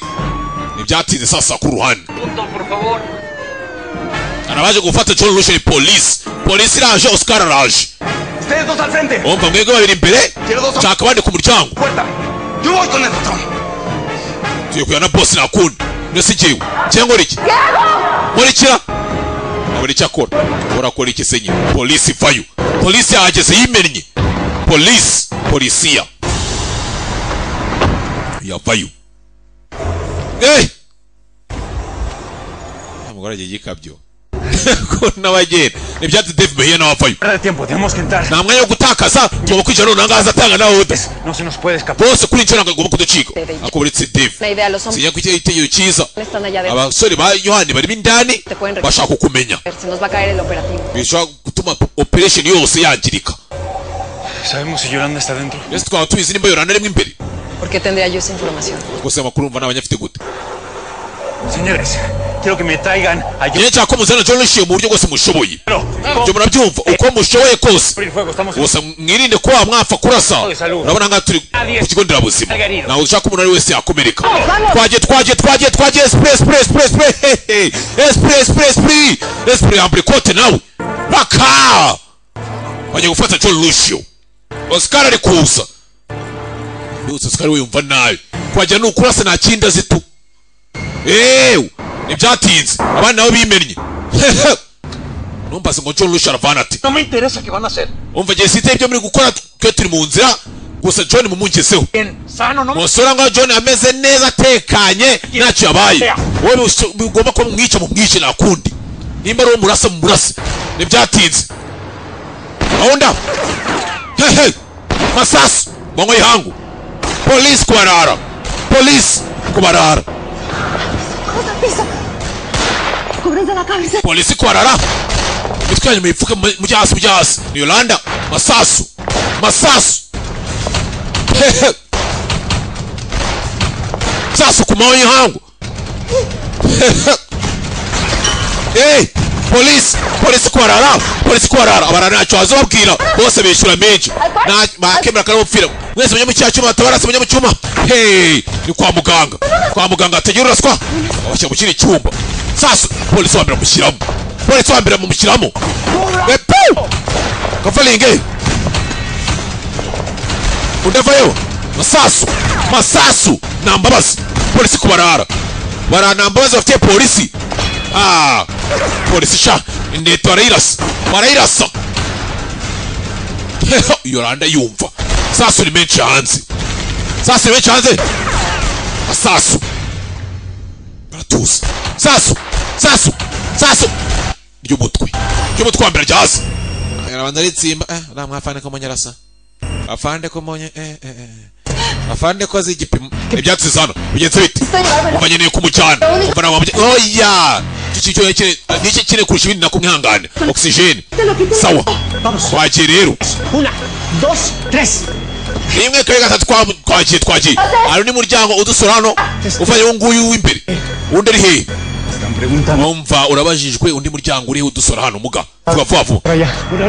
ntibyatinze sasa ku ruhande arabaje gufata John Rush ni polisi polisi iraje Oscar araje Ustedes dos al frente. umva mwebwe babiri imbere nshaka abandi ku muryango Yo voy con el patrón. tugiye kujya na bosi nakunda mbese igiwe cyangwa uri iki nkurikira abura icyo akora urakora iki se nyine polisi ivayo polisi yahageze yimennye polisi polisiya yavayo eee umugore agiye igikabyo ko n'abagenda ni ibyatsi dave mehiya n'abavayo nta mwanya wo gutakaza tugomba kwicara noneho ngaho azatanga nawe udasa bose kuri inshuro ntabwo agomba kuducika akomeretse dave La idea, los hombres sinya ko igitekerezo cyiza están allá adentro. abasore ba yohani barimo indani Te pueden bashaka reconocer. kukumenya Se nos va a caer el operativo. bishobora gutuma operation yose yangirika Sabemos si Yolanda está dentro. mbese twaba tubizi nimba yorana arimo imbere ¿Por qué tendría yo esa información? rwose amakuru umva ntabanya afite gute Señores, quiero que me traigan a nyine nshaka ko muzana John Rushiye mu buryo bwose mushoboye Pero, ibyo murabyumva uko mushoboye kose gusa mwirinde ko mwapfa kurasa urabona nkaho turi ku kigo nderabuzima ntabwo dushaka umuntu uwo ari wese yakomereka twagiye twagiye twagiye twagiye esipure esipure esipure esipure hehe esipure esipure esipure esipure yambura ikote nawe baka bagiye gufata John Lucio Oscar ari kuza yose Oscar we yumva nabi kwajya ni ukurasa nta kindi azi tu eewe ntibyatinze abandi nabo bimennye hehe numvase ngo John Lucio aravana ati No me interesa qué van a hacer. umva igihe site ibyo muri gukora twe turi mu nzira gusa john mumugezeho sano no musura ngo john ameze neza atekanye ntacyo yabaye wowe bisu- bigomba kuba mumwica mumwice nakundi nimba ari uwo murasa mumurase ntibyatinze ahonda hehe masasu mwango yihangu polisi kubarara polisi kubarara Cubranza la cabeza. polisi kubarara mitwe yanyu muyipfuke mu- mujye hasi mujye hasi ni yolanda masasu masasu hehe sasu ku manywa y'ihangu Hehe. Hey, polisi polisi kubarara polisi kubarara abarara ntacyo wazababwira bose bishyura menshi Nta- bakemera karamupfira mwese mujye mu cyaha cyuma batabarase mujye mu cyuma hey ni kwa muganga kwa muganga hategera uraswa abashyira mu kindi cyumba sasa polisi wambere amushyiramo polisi wambere amushyiramo wepu kavalinge udavayo masasu masasu nambabazi polisi kubarara barara nambabazi bafitiye polisi Ah, polisi sha indeto barayirasa barayirasa yoranda yumva sasu ni menshi hanze sasu ni menshi hanze asasu baratuza sasu sasu sasu ry'umutwe ry'umutwe wa mbere rya hasi arabanza aritsimba eh, uriya mwafande ko monye arasa afande ko monye eh, eh, eh. afande ko azi igipimo ibyatsi zano bigenze bite umva nkeneye kumucana umva nawe wamuge- oya Iki kintu cyonyine kire- niki kine kurusha ibindi nakumwihangane ogisijeni sawa twagiye rero Una, dos, tres. rimwe kabiri gatatu twa- twagiye twagiye hari undi muryango udusura hano ufanye uwo nguyu w'imbere undi ari hehe wumva urabajijwe undi muryango uriho udusora hano muga vuba vuba vuba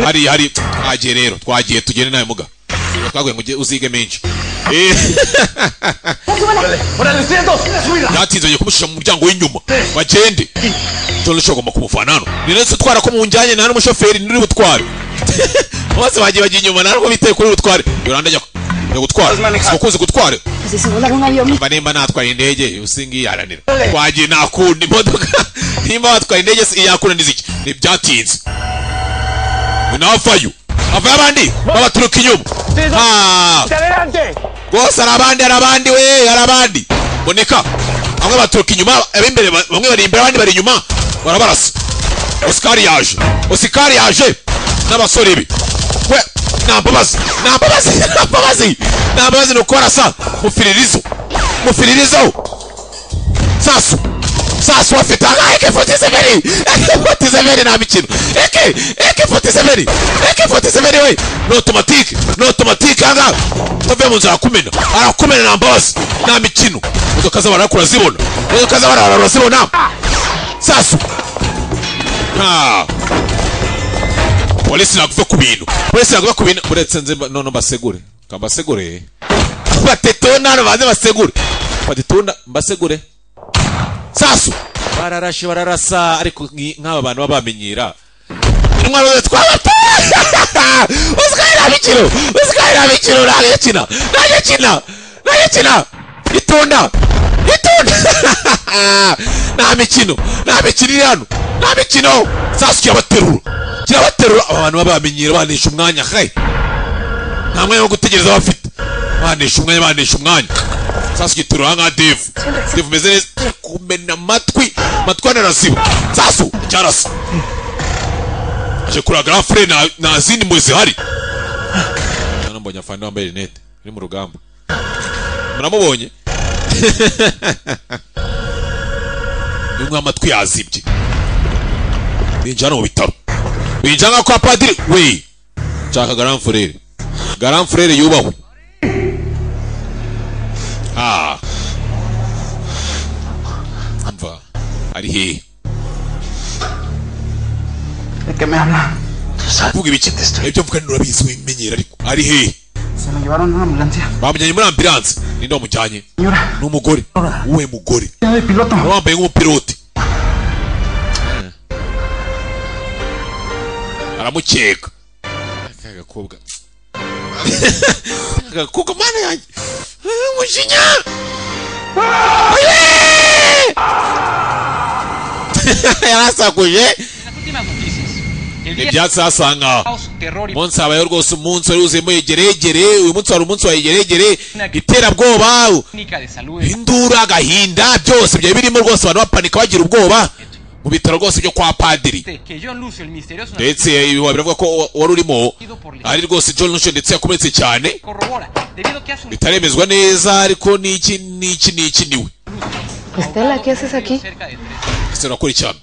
hari hari twagiye rero twagiye tugende nawe muga twaguye ngo ujye uzige menshi Eh, ¡Órale, ustedes dos! ¡Súbila! byatinze bagiye kumushisha mu muryango w'inyuma bagende joro shogomba kumufana hano ni rero utwara ko munjyanye nta n'umushoferi nturi butware bose bagiye bagiye inyuma nta n'uko biteye kuri butware yoranda ajya ajya gutwara si ukunze gutwara Pues si se volaron un avión. mba nimba natwaye indege usingi yaranira twagiye nakunda imodoka nimba watwaye indege si- yakunda n'iziki ntibyatinze navayo avayo abandi babaturuka inyuma Ah, ¡Adelante! rwose hari abandi hari abandi we hari abandi boneka bamwe baturuka inyuma ab'imbere ba- bamwe bari imbere abandi bari inyuma barabarasa osikari yaje osikari yaje n'abasore be we nta mbabazi nta mbabazi nta mbabazi nta mbabazi ni ukorasa mufiririzo mufiririzo sasu sasu afite aha eke foti seveni eke foti seveni nta mikino eke eke foti seveni eke foti seveni we ni otomatike ni otomatike aha ngaha utave mu nzu arakumena arakumena nta mbabazi nta mikino imodoka z'abarara kurazibona imodoka z'abarara urazibona sasu Ah. polisi naguve ku bintu polisi naguve ku bintu uretse nze mba- none mbasegure Ka mbasegure batetona hano baze basegure batetona mbasegure sasu bararashe bararasa ariko nki- nk'aba bantu baba bamenyera intwaro ze twabatoye uzwahira mikino uzwahira mikino nange kina nange kina nange kina itunda itunda nta mikino nta mikino iri hano nta mikino sasu kirabaterura kirabaterura aba bantu baba bamenyera banisha umwanya he nta mwanya wo gutegereza bafite banisha umwanya banisha umwanya sasu giturura nka devu devu umeze neza kumena amatwi amatwi anaraziba sasu cyarasa aje kureba grand frere nta- nta zindi mpuhwe zihari hano mbonye afande wambaye rinete uri mu rugamba muramubonye bimwe amatwi yazibye binjira hano mu bitaro binjira nka kwa padiri we nshaka grand frere grand frere yubahwe ah mva ari hehe ¿De qué me habla? vuga ibiki ibyo mvuga ni urabizi wimenyera ariko ari hehe Se lo llevaron a una ambulancia. bamujyanye muri ambilanse ninde wamujyanye ni umugore uwe mugore Tiene de piloto. Wari wambaye nk'umupilote aramukeka Aka gakobwa Aka gakobwa mana yanjye Ah, umujinya Oye! yarasakuje ntibyazasanga umunsi habayeho rwose umunsi wari wuzuyemo yegeregere uyu munsi wari umunsi wa yegeregere iterabwoba indura agahinda byose byari birimo rwose abantu bapanika bagira ubwoba mu bitaro rwose byo kwa padiri ndetse ibi biravuga ko wari urimo ari rwose John Lucio ndetse yakomeretse cyane bitaremezwa neza ariko niki niki niki niwe Estela, ¿qué haces aquí? ese urakurikirana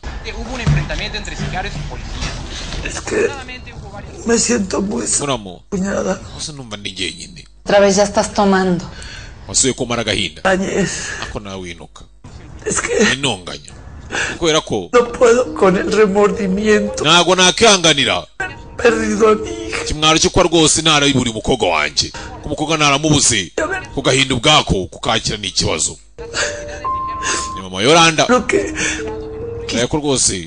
Es que me siento muy apuñalada. hose numva ni jyenyine Otra vez ya estás tomando. wasubiye kumara agahinda ako nawe winuka intonganya kubera ko No puedo con el remordimiento. ntabwo nakwihanganira Perdido a mi kimwaro cyo kuba rwose narabiburi umukobwa wanjye ko umukobwa naramubuze ku gahinda ubwako kukakira ni ikibazo ni mama yoranda urabona ko rwose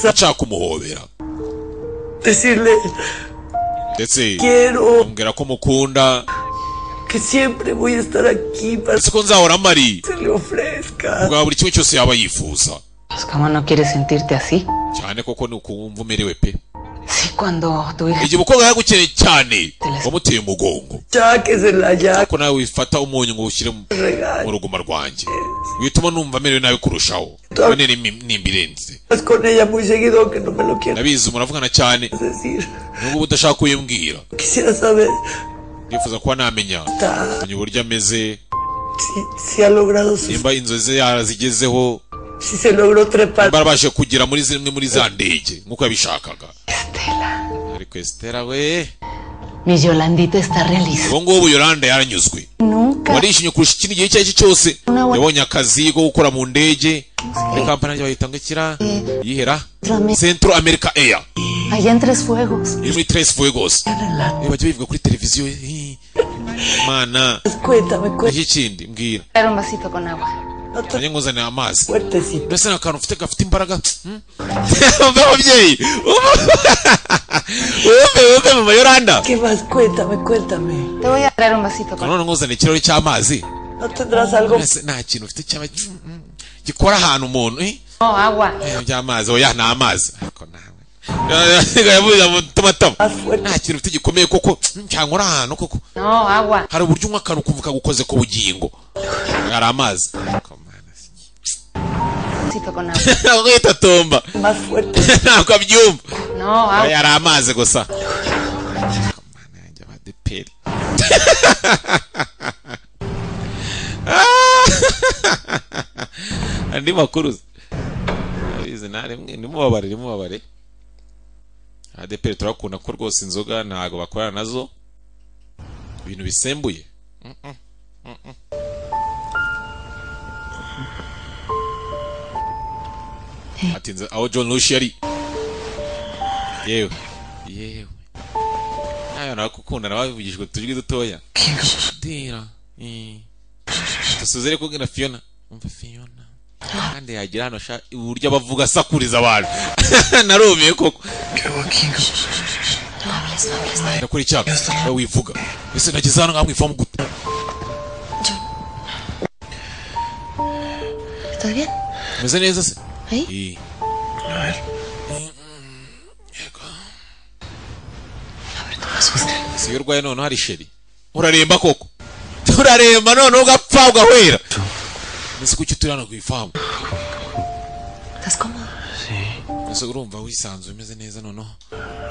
ushaka kumuhobera decirle ndetse Quiero. ambwira ko mukunda que siempre voy a estar aquí para ndetse ko nzahora mari que le ofrezca. ubwa buri kimwe cyose yaba yifuza Pues cómo no quieres sentirte así. cyane koko ni ukumva umerewe pe Sí, cuando tu hija igihe umukobwa yagukeneye cyane wamuteye umugongo ariko nawe wifata umunyu ngo ushyire mu mu ruguma rwanjye wituma numva amerewe nabi kurushaho none nimbirenze Es con ella muy seguido que no me lo quiero ndabizi muravugana cyane nubwo uba udashaka kuyibwira Quisiera saber ndifuza kuba namenya menya uburyo ameze si ha logrado su- nimba inzozi ze yarazigezeho si se logró trepar. nimba yarabashije kugera muri zimwe muri za ndege nk'uko yabishakaga ariko esitera we Mi Yolandita está realizada. ubu ngubu yoranda yaranyuzwe Nunca. warishimye kurusha ikindi gihe icyo ari cyo cyose yabonye akazi ko gukora mu ndege muri kampani yanjye bayita ngo ikira yihera centro america air Allá en Tres Fuegos. iri muri tres fuegos Eh, bajya bivuga kuri televiziyo eh, mana iki kindi mbwira Era un vasito con agua. nanjye nkuzanira amazi mbese ni akantu ufite gafite imbaraga umve mubyeyi umve umve mama yoranda ¿Qué más? Cuéntame, cuéntame. Te voy a traer un vasito con none nkuzanira ikirahuri cy'amazi ¿No tendrás algo? Mbese nta kintu ufite cyaba gikora ahantu umuntu eh? No, agua. Eh, by'amazi oya ni amazi Ariko nawe. yavuye mu tumatama nta kintu ufite gikomeye koko mm, cyangwa uri ahantu koko No, agua. hari uburyo unywa akantu ukumva kagukoze ku bugingo hari amazi Un vasito con agua. ntabwo yita tomba ntabwo abyumva No, oya agua. ari amazi gusa Peri. andi makuru abizi nare mwe nimubabarire mubabare adeperi turakunda ko rwose inzoga ntago bakorana nazo ibintu bisembuye atinze aho john lush yari yewe yewe nawe narakukundana bavugishijwe utujwi dutoya dira eh. dusuze rero kubwira fiona umva fiona kandi yagira hano sha uburyo abavuga asakuriza abantu narumiye koko nakora icyaka nawe wivuga ese nageze hano ngaha mwivamo gute ¿Estás bien? umeze neza se ¿Ahí? Eh, A ver. si iyo urwaye noneho hari sheri uraremba koko uraremba noneho ugapfa ugahwera mbese kuki turi hano ku ifamu ¿Estás cómodo? mbese urumva wisanzuye umeze neza noneho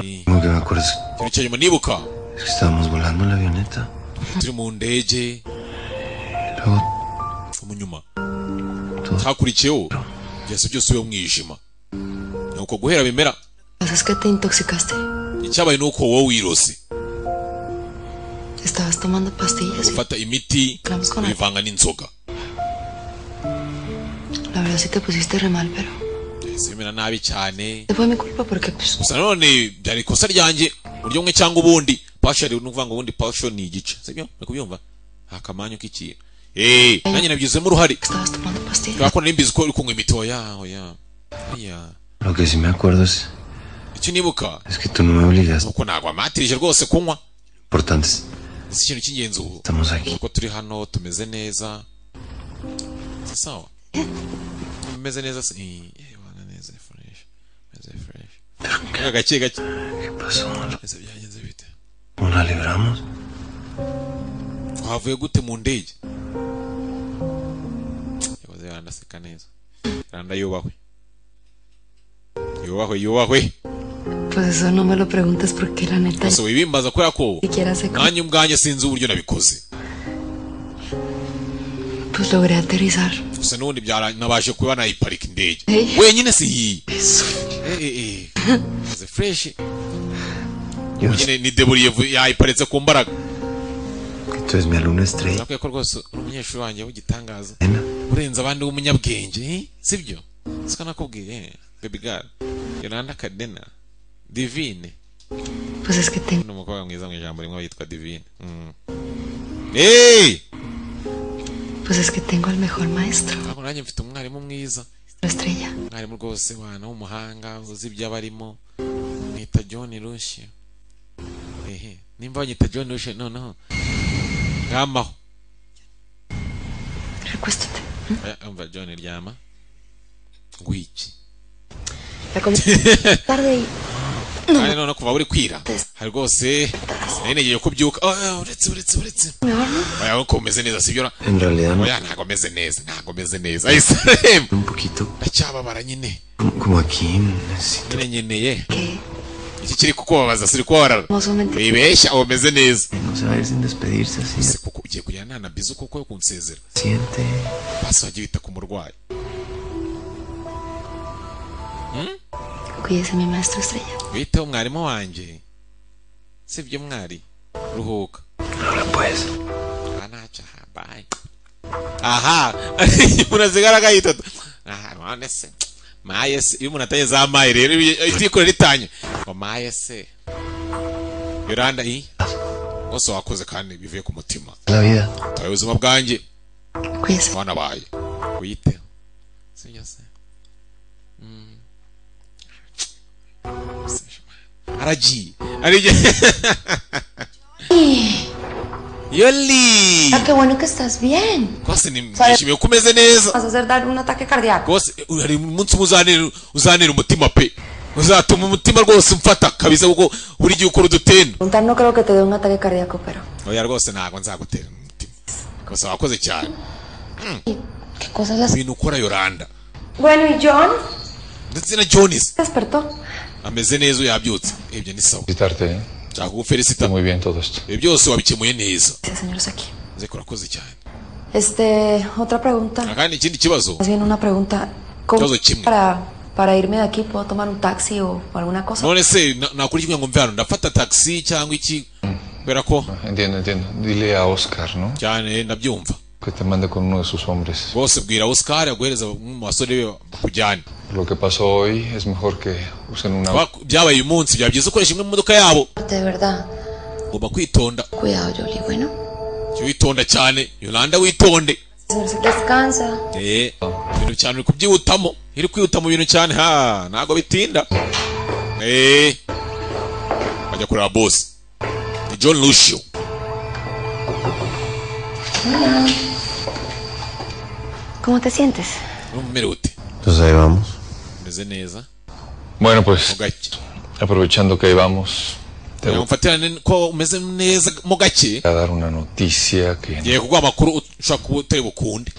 Eh, ¿Cómo que me acuerdas? ikintu cya nyuma nibuka Es que estábamos volando en la avioneta. turi mu ndege Luego mu nyuma hakurikiyeho byose byose ube mwijima ni uko guhera bimera Pues es que te intoxicaste. icyabaye ni uko wowe wirose Estabas tomando pastillas. ufata imiti uyivanga n'inzoga La verdad sí te pusiste re mal, pero... Yahise bimera nabi cyane Te fue mi culpa porque pues... gusa nanone byari ikosa ryanjye uburyo bumwe cyangwa ubundi pashari ni ukuvuga ngo ubundi pasho ni igice sibyo uri kubyumva nta kamanyu k'ikintu eee nanjye nabigizemo uruhare kubera ko nari mbizi ko uri kunywa imiti oya oya oya lo que sí me acuerdo es, icyo nibuka es que tú no me obligaste. nuko ntabwo amatirije rwose kunywa Importantes. si ikintu cy'ingenzi ubu Estamos aquí. kuko turi hano tumeze neza si sawa tumeze neza se Eh, eh, wana neza fresh meze fresh Gaché, gaché. ¿Qué pasó? ¿No la libramos? Twavuye gute mu ndege yakoze barandaseka neza randa yubahwe yubahwe yubahwe Pues eso no me lo preguntes porque la neta gusa wibimbaza kubera ko siquiera sé cómo. nanjye ubwanjye sinzi uburyo nabikoze Pues logré aterrizar. gusa n'ubundi byara- nabashe kuba nayiparika indege Hey. wenyine si iyi Eh, eh, eh. Kaze fresh nyine ni deburiye vu- yayiparitse ku mbaraga Tú eres mi alumno estrella. nakwiye ko rwose uri umunyeshuri wanjye w'igitangaza urenze abandi w'umunyabwenge eh? sibyo siko nakubwiye eh? baby girl yolanda kadena divine Pues es que tengo. ni umukobwa mwiza mu ijambo rimwe yitwa divine mm. hey! Pues es que tengo al mejor maestro. Ntabwo nanjye mfite umwarimu mwiza Estrella. umwarimu rwose wana w'umuhanga uzi ibyo aba arimo mwita john rushi ehe nimba banyita john rushi noneho ngamaho Recuéstate. Eh, umva john ryama ngwiki La comida tarde y kandi none kuva buri kwira hari rwose nari negiye kubyuka Oh, oh, uretse uretse uretse me horno. oya nuko umeze neza sibyo ra- En realidad no. oya ntabwo ameze neza ntabwo ameze neza ayisaremu Un poquito. ndacyababara nyine Como, como aquí. Así. nyine nyeneye iki kiri kukubabaza siri kubabara Más o menos. wibeshya umeze neza No se va a ir sin despedirse así. ese kuko ugiye kugira nana bizu kuko yo kunsezera Siente. basi wajya wita ku murwayi Cuídese, mi maestro estrella. witeho mwarimu wanjye sibyo mwari ruhuka Ahora pues. anacyaha bayi aha umuntu asigara agahitota aha none se maye se iyo umuntu atanye za maye rero itikore ritanye ngo maye se yoranda i bose wakoze kandi bivuye ku mutima La vida. tawe ubuzima bwanjye Cuídese. abana baye wiyiteho sibyo se Mm. aragiye aragiye yoli Ah, qué bueno que estás bien. rwose ni- nishimiye ko umeze neza Vas a hacer dar un ataque cardíaco. rwose eh, hari umunsi umwe uzanira uzanira umutima pe uzatuma umutima rwose umfata kabisa kuko buri gihe ukora udutenda Preguntar, no creo que te dé un ataque cardíaco, pero oya rwose ntabwo nzagutera umutima gusa wakoze cyane qué cosas las. ibintu ukora yoranda Bueno, ¿y John? ndetse na jonis Despertó. ameze neza uyabyutse ibyo ni sawa Felicitarte, ¿eh? nshaka kugufelicita Muy bien todo esto. ibi byose wabikemuye neza Dice, señores, aquí. nzi ko urakoze cyane Este, otra pregunta. kandi ikindi kibazo Más bien una pregunta. ¿Cómo Todo chimbo. para, para irme de aquí puedo tomar un taxi o alguna cosa? none se na- nakora iki kugira ngo mve hano ndafata taxi cyangwa iki kubera ko Entiendo, entiendo. Dile a Oscar, ¿no? cyane ndabyumva Que te mande con uno de sus hombres. rwose bwira oscar aguhereza bamwe mu basore be bakujyane Lo que pasó hoy es mejor que usen una... Ba- byabaye uyu munsi byaba byiza ukoresha imwe mu modoka yabo De verdad. ugomba kwitonda Cuidado, Jolie. Bueno, Jya witonda cyane yolanda witonde señores, aquí. Descansa. Eh, ibintu cyane uri kubyihutamo iri kwihuta mu bintu cyane ha ntabwo bitinda Eh, bajya kureba bose ni john lucio Hola. ¿Cómo te sientes? urumva umerewe ute Entonces ahí vamos. umeze neza Bueno, pues, aprovechando que ahí vamos, te voy mfatirane ko umeze neza mo gake a dar una noticia que... ngiye kuguha amakuru ushobora kuba utari bukunde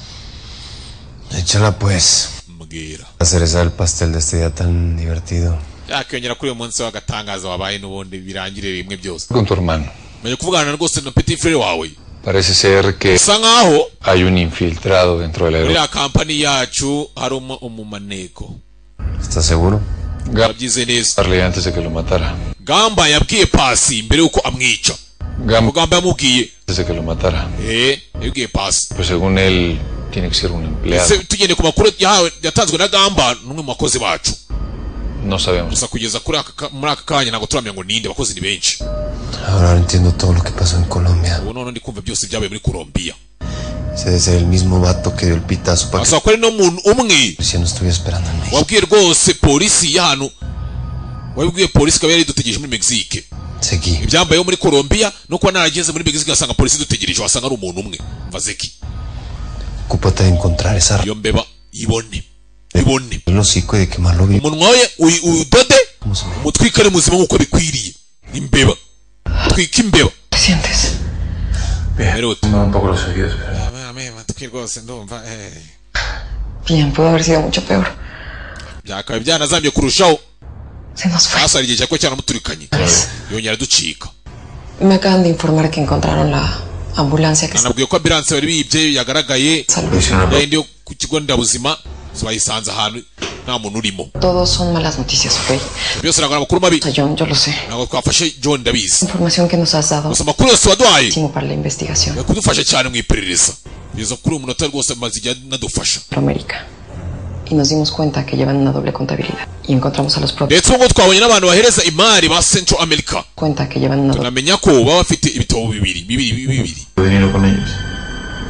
Échala pues. Mbwira. La cereza del pastel de este día tan divertido. yakiyongera kuri uyu munsi w'agatangaza wabaye n'ubundi birangire rimwe byose Con tu hermano. menya kuvugana rwose na petit frere wawe Parece ser que Usa nkaho hay un infiltrado dentro del muri aeropuerto. ya kampani yacu hari umu- umumaneko ¿Estás seguro? Wabyize neza. Darle antes de que lo matara. gamba yabwiye pasi mbere y'uko amwica Gamba. gamba yamubwiye Antes de que lo matara. eh yabwiye pasi Pues según él, tiene que ser un empleado. ndetse tugende ku makuru yahawe yatanzwe na gamba ni umwe mu bakozi bacu No sabemos. gusa kugeza kuri aka ka- muri aka kanya ntabwo turamenya ngo ninde abakozi ni benshi Ahora entiendo todo lo que pasó en Colombia. ubu noneho ndi kumva byose byabaye muri colombiya Se debe ser el mismo vato que dio el pitazo para basaba ko ari no muntu umwe que si no estuviera esperando en México. wabwiye rwose polisi ya hano wabibwiye polisi ikaba yari idutegereje muri mexique Seguí. ibyambayeho muri colombiya no kuba narageze muri mexique ngasanga polisi idutegereje wasanga ari umuntu umwe mvazeki Ocúpate de encontrar esa r- iyo mbeba ibone el hocico y de quemarlo vivo. umunwa we uyi- uyudode muzima mutwikare muzima nk'uko bikwiriye imbeba twika imbeba sientes bien no un poco los oídos pero matwi rwose ndumva eh. Bien, pudo haber sido mucho peor. byakaba byanazambye kurushaho Se nos fue. basara igihe cyako cyaramuturikanye yongera aducika Me acaban de informar que encontraron la ambulancia que nanabwiye ko ambulance bari biyibye yagaragaye yayindi yo ku kigo nderabuzima bayisanze ahantu nta muntu urimo todos son malas noticias, güey. byose ntabwo ari amakuru mabi ntabwo twafashe john ndabizi Información que nos has dado gusa amakuru yose waduhaye para la investigación. Yo kudufasha cyane mu iperereza kugeza kuri uyu munota rwose maze igihe anadufasha América. Y nos dimos cuenta que llevan una doble contabilidad. Y encontramos a los propios. ndetse ubu ngubu twabonye n'abantu bahereza imari ba central america Cuenta que llevan una doble. tunamenya ko baba bafite ibitabo bibiri bibiri bibiri dinero con ellos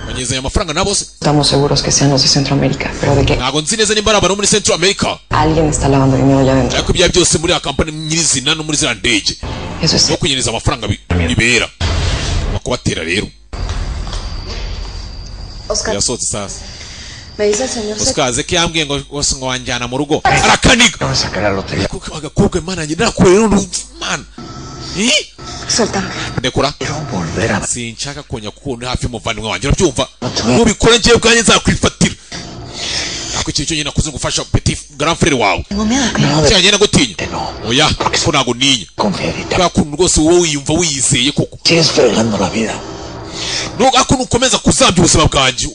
banyezanya amafaranga nabo se Estamos seguros que sean los de Centroamérica, pero de que ntabwo nzi neza nimba ari abantu bo muri central america alguien está lavando dinero allá adentro. ariko ibya byose muri ya kampani nyirizina no muri ziriya ndege no kunyereza amafaranga bi- bibera Tugomba kubatera rero Oscar, yasohotse sasa me dice el señor oscar aze ko yambwiye ngo wose ngo wanjyana mu rugo arakaniga Kuko agakobwa imana njye nakure n'undi mana Eh? ndekura sinshaka kongera kukubona hafi y'umuvandimwe wanjye urabyumva nubikora njyewe ubwanjye nzakwifatira ako ikintu cyonyine nakuze ngo ufasha petit grand frere wawe cyanjye nagutinya oya ko ntabwo ninya bwa kuntu rwose wowe wiyumva wiyizeye koko Nubwo ako ukomeza kuzambya ubuzima bwanjye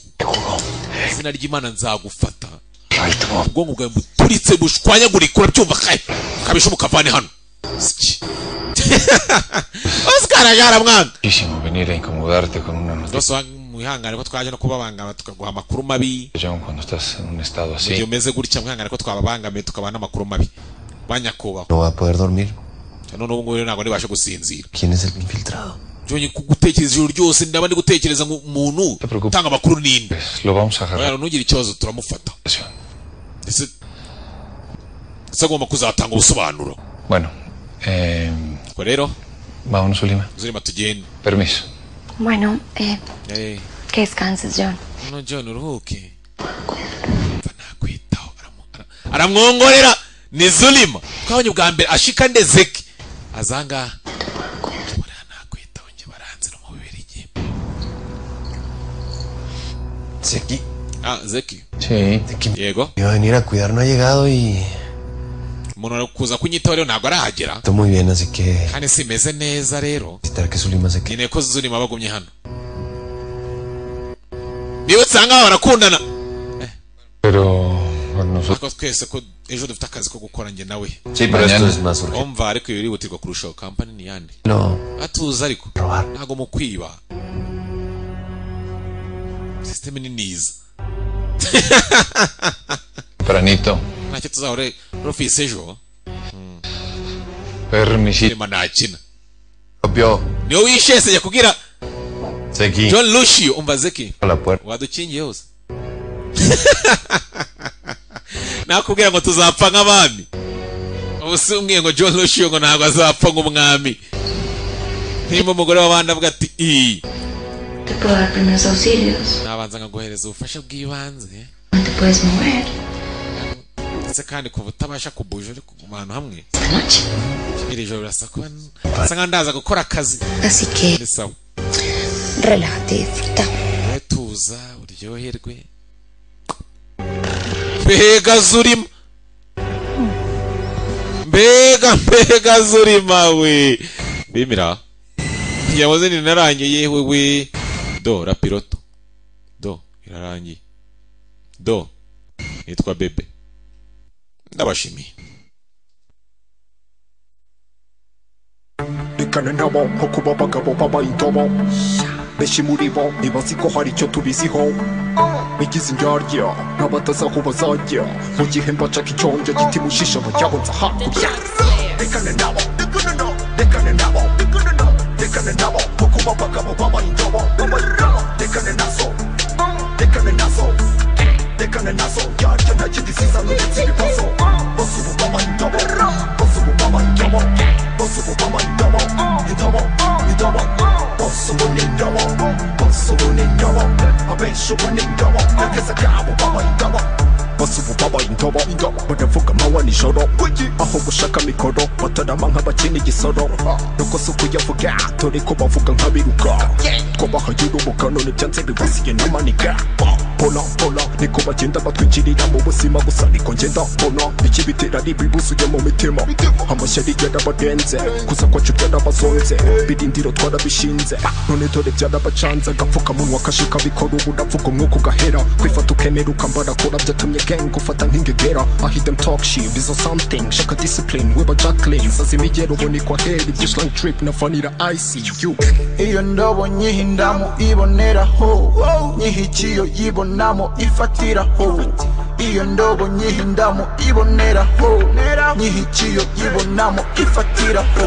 izina ry'imana nzagufata ubwonko bwawe buturitse bushwanyagurika urabyumva kaye kabisha mukavane hano Siki. oscar yaramwanga Muchísimo venir a incomodarte con una noticia rwose mwihangane ko twaje no kubabangama tukaguha amakuru mabi cuando estás en un estado mu gihe así. umeze gutya mwihangane ko twababangamiye tukabaha n'amakuru mabi ba nyakubahwa no va a poder dormir none ubu ngubu rero ntabwo nibashe gusinzira quién es el infiltrado byongeye kugutekereza ijoro ryose ndaba ndi gutekereza nku- umuntu utanga amakuru ninde Lo vamos a agarrar. rero ntugire ikibazo turamufata ndetse ndetse agomba kuzatanga ubusobanuro Bueno, eh, ubwo rero vámonos, Ulima. zirima tugenda Permiso. Bueno, eh, Eh, que descanses, John. no john uruhuke aramwongorera ni zulima twabonye bwa mbere ashika ndezeke azanga Zeki ah zeki sí Diego iba a venir a cuidar no ha llegado y umuntu ari kuza kunyitaho rero ntabwo arahagera está muy bien así que kandi simeze neza rero necesitará que Zulima se quede nkeneye ko zulima bagumye hano niba usanga barakundana Pero bueno, nosotros ariko twese ko ejo dufite akazi ko gukora njye nawe Sí, pero esto es más urgente. umva ariko iyo urihutirwa kurushaho kampani ni yande no atuza ariko ntabwo mu kwiba sisiteme ni niza tempranito. ntacyo tuzahore rufise ejo Permisito. rema ntakina niyo wishese jya kugira Zeki john lushio umva zeki a la puerta wadukingiye hose nakubwira ngo tuzapfa nk'abami ubu si umwe ngo john lushio ngo ntabwo azapfa nk'umwami nk'imba umugore w'abandi avuga ati iyi Te puedo dar primeros auxilios. nabanza nkaguhereza ubufasha bw'ibanze No te puedes mover. ndetse kandi kuva utabasha kubuja uri kuguma ahantu hamwe Noche. iri joro birasa kuba nsa nkaho ndaza gukora akazi Así que ni sawa relájate y disfruta. wowe tuza uryoherwe mbega zurima mbega mbega zurima we bimira yahoze ninarangiye wewe do rapiroto do irarangiye do nitwa bebe ndabashimiye ikane ntabo nko kuba abagabo b'abayitobo benshi muri bo ntibazi ko hari icyo tubiziho bigize indyarya n'abatazi aho bazajya mu gihe mbacaka icyonjya kitimushisha bajyahoza hakurya ikane nabo ikane nabo ikane nabo ikane nabo ikane nabo nko kuba abagabo b'abayitobo b'abayitobo ikane nazo ikane nazo ikane nazo yarya nta kindi zizana uretse ibibazo bose ubu b'abayitobo bose ubu b'abayitobo bose ubu b'abayitobo indobo indobo bose ubu ni indobo bose ubu ni indobo abenshi ubu ni indobo n'akazi kabo b'abayitobo bose ubu b'abayitobo banavuga amawa wa nijoro aho gushaka mikoro batarama nk'abakina igisoro nuko si ukuyavuga dore ko bavuga nk'abiruka twabahaye urubuga none byanze bibasiye n'amaniga pola pola niko bagenda batwinjirira mu buzima gusa niko ngenda mbona ikibitera ari ibibuzuye mu mitima amashyari yarabagenze kuza kwacu byarabazonze birindiro twarabishinze none dore byarabacanze agapfukamunwa kashika bikora uburavuga umwuka ugahera kwifata ukemera ukambara kora byatumye gang ufata nk'ingegera I hear them talk shit bizo something shaka discipline weba jacqueline sazi imigero ubona ikwahera ibyo slang trip na vanilla ICU iyo ndobo nyihindamu iboneraho nyihikiyo yibonamo ifatiraho iyo ndobo nyihindamu iboneraho nyihikiyo yibonamo ifatiraho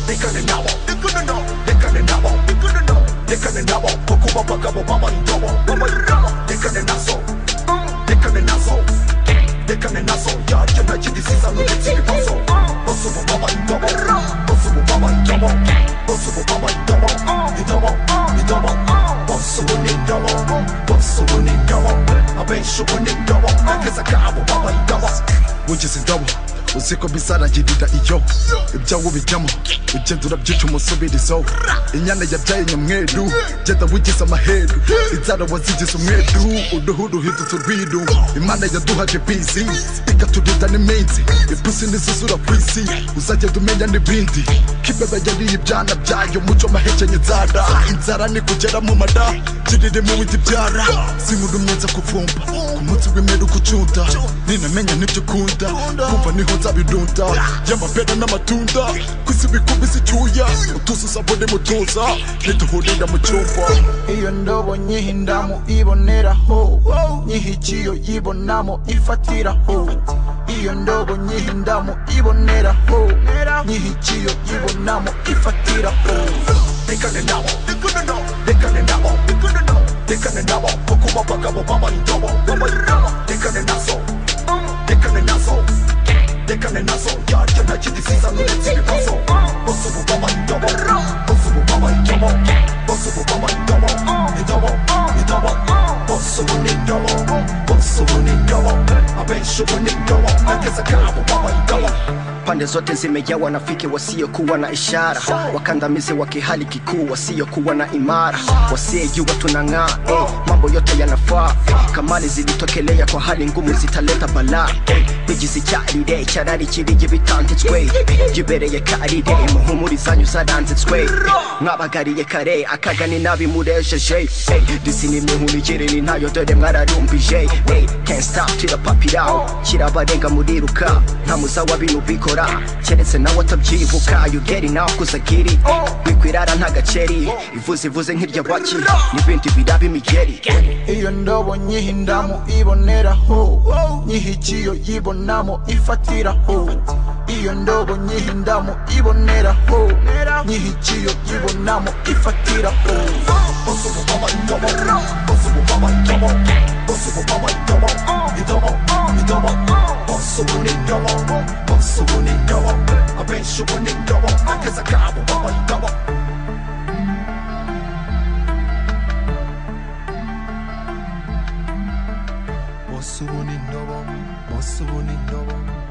Dekane nabo, dekane nabo, dekane nabo, dekane nabo, dekane nabo, kuko babagabo bambaye indobo, bambaye indobo, dekane nazo, dekane nazo, dekane nazo, yarya nacyo ndisiza n'uretse ibibazo, bose ubu bambaye indobo, bose ubu bambaye indobo, bose ubu bambaye indobo, indobo, indobo, bose ubu ni indobo, bose ubu ni indobo, abenshi ubu ni indobo, akeza kabo bambaye indobo, mugize indobo, uziko bizaragirira iyo ibyawo bijyamo ugenda urabyica umusubirizo inyana yabyaye nyamweru genda wigize amaheru inzara wazigize umweru uruhu ruhindutse urwiru imana yaduhaje bizi ikaturinda n'iminsi ipusi n'izuzura ku isi uzagenda umenya n'ibindi kibeba yariye ibyana byayo muco mahekenye inzara inzara nikugera mu mada kirire mu windi byara zimurumyenza kuvumba ku munsi w'imperuka ucunda ninamenya n'ibyo ukunda kumva niho nzabirunda y'amapera n'amatunda ku isi bikubise icyuya utuzi usabone mutuza niduhurira mu cyumba iyo ndobo nyihindamu iboneraho nyihikiyo yibonamo ifatiraho iyo ndobo nyihindamu iboneraho nyihikiyo yibonamo ifatiraho dekane nabo dekane nabo dekane nabo dekane nabo dekane nabo kuko babagabo bambaye indobo bambaye indobo dekane nazo dekane nazo dekane nazo yarya nacyo ndisiza n'uretse ibibazo bose ubu bambaye indobo bose ubu bambaye indobo bose ubu bambaye indobo indobo indobo bose ubu ni indobo bose ubu ni indobo abenshi ubu ni indobo ageza kabo bambaye indobo pande zote zimejaa wanafiki wasiokuwa na ishara wakandamizi wa kihali kikuu wasiokuwa na imara wasiejua tunang'aa eh, mambo yote yanafaa eh, kamali zilitokelea kwa hali ngumu zitaleta balaa eh, bigizicyarire cyarari kirige bitanditswe eh, gibereye karire muhumuri zanyu zaranditswe eh, mwabagariye kare akaga ni nabi murejeje eh, disini mwihunigirini ntayo dore mwararumbije eh, can't stop till the papi down kirabarenga muriruka nta muzawa binu bikora keretse nawe atabyibuka you get it now kuza giri wikwirara nta gaceri ivuze ivuze nk'irya baki n'ibindi biraba imigeri iyo ndobo nyihindamu iboneraho nyihikiyo yibonamo ifatiraho iyo ndobo nyihindamu iboneraho nyihikiyo yibonamo ifatiraho bose ubu bambaye indobo bose ubu bambaye indobo bose ubu bambaye indobo indobo indobo bose ubu ni indobo bose ubu ni indobo abenshi ubu ni indobo ageza kabo bambaye indobo bose ubu ni indobo bose ubu ni indobo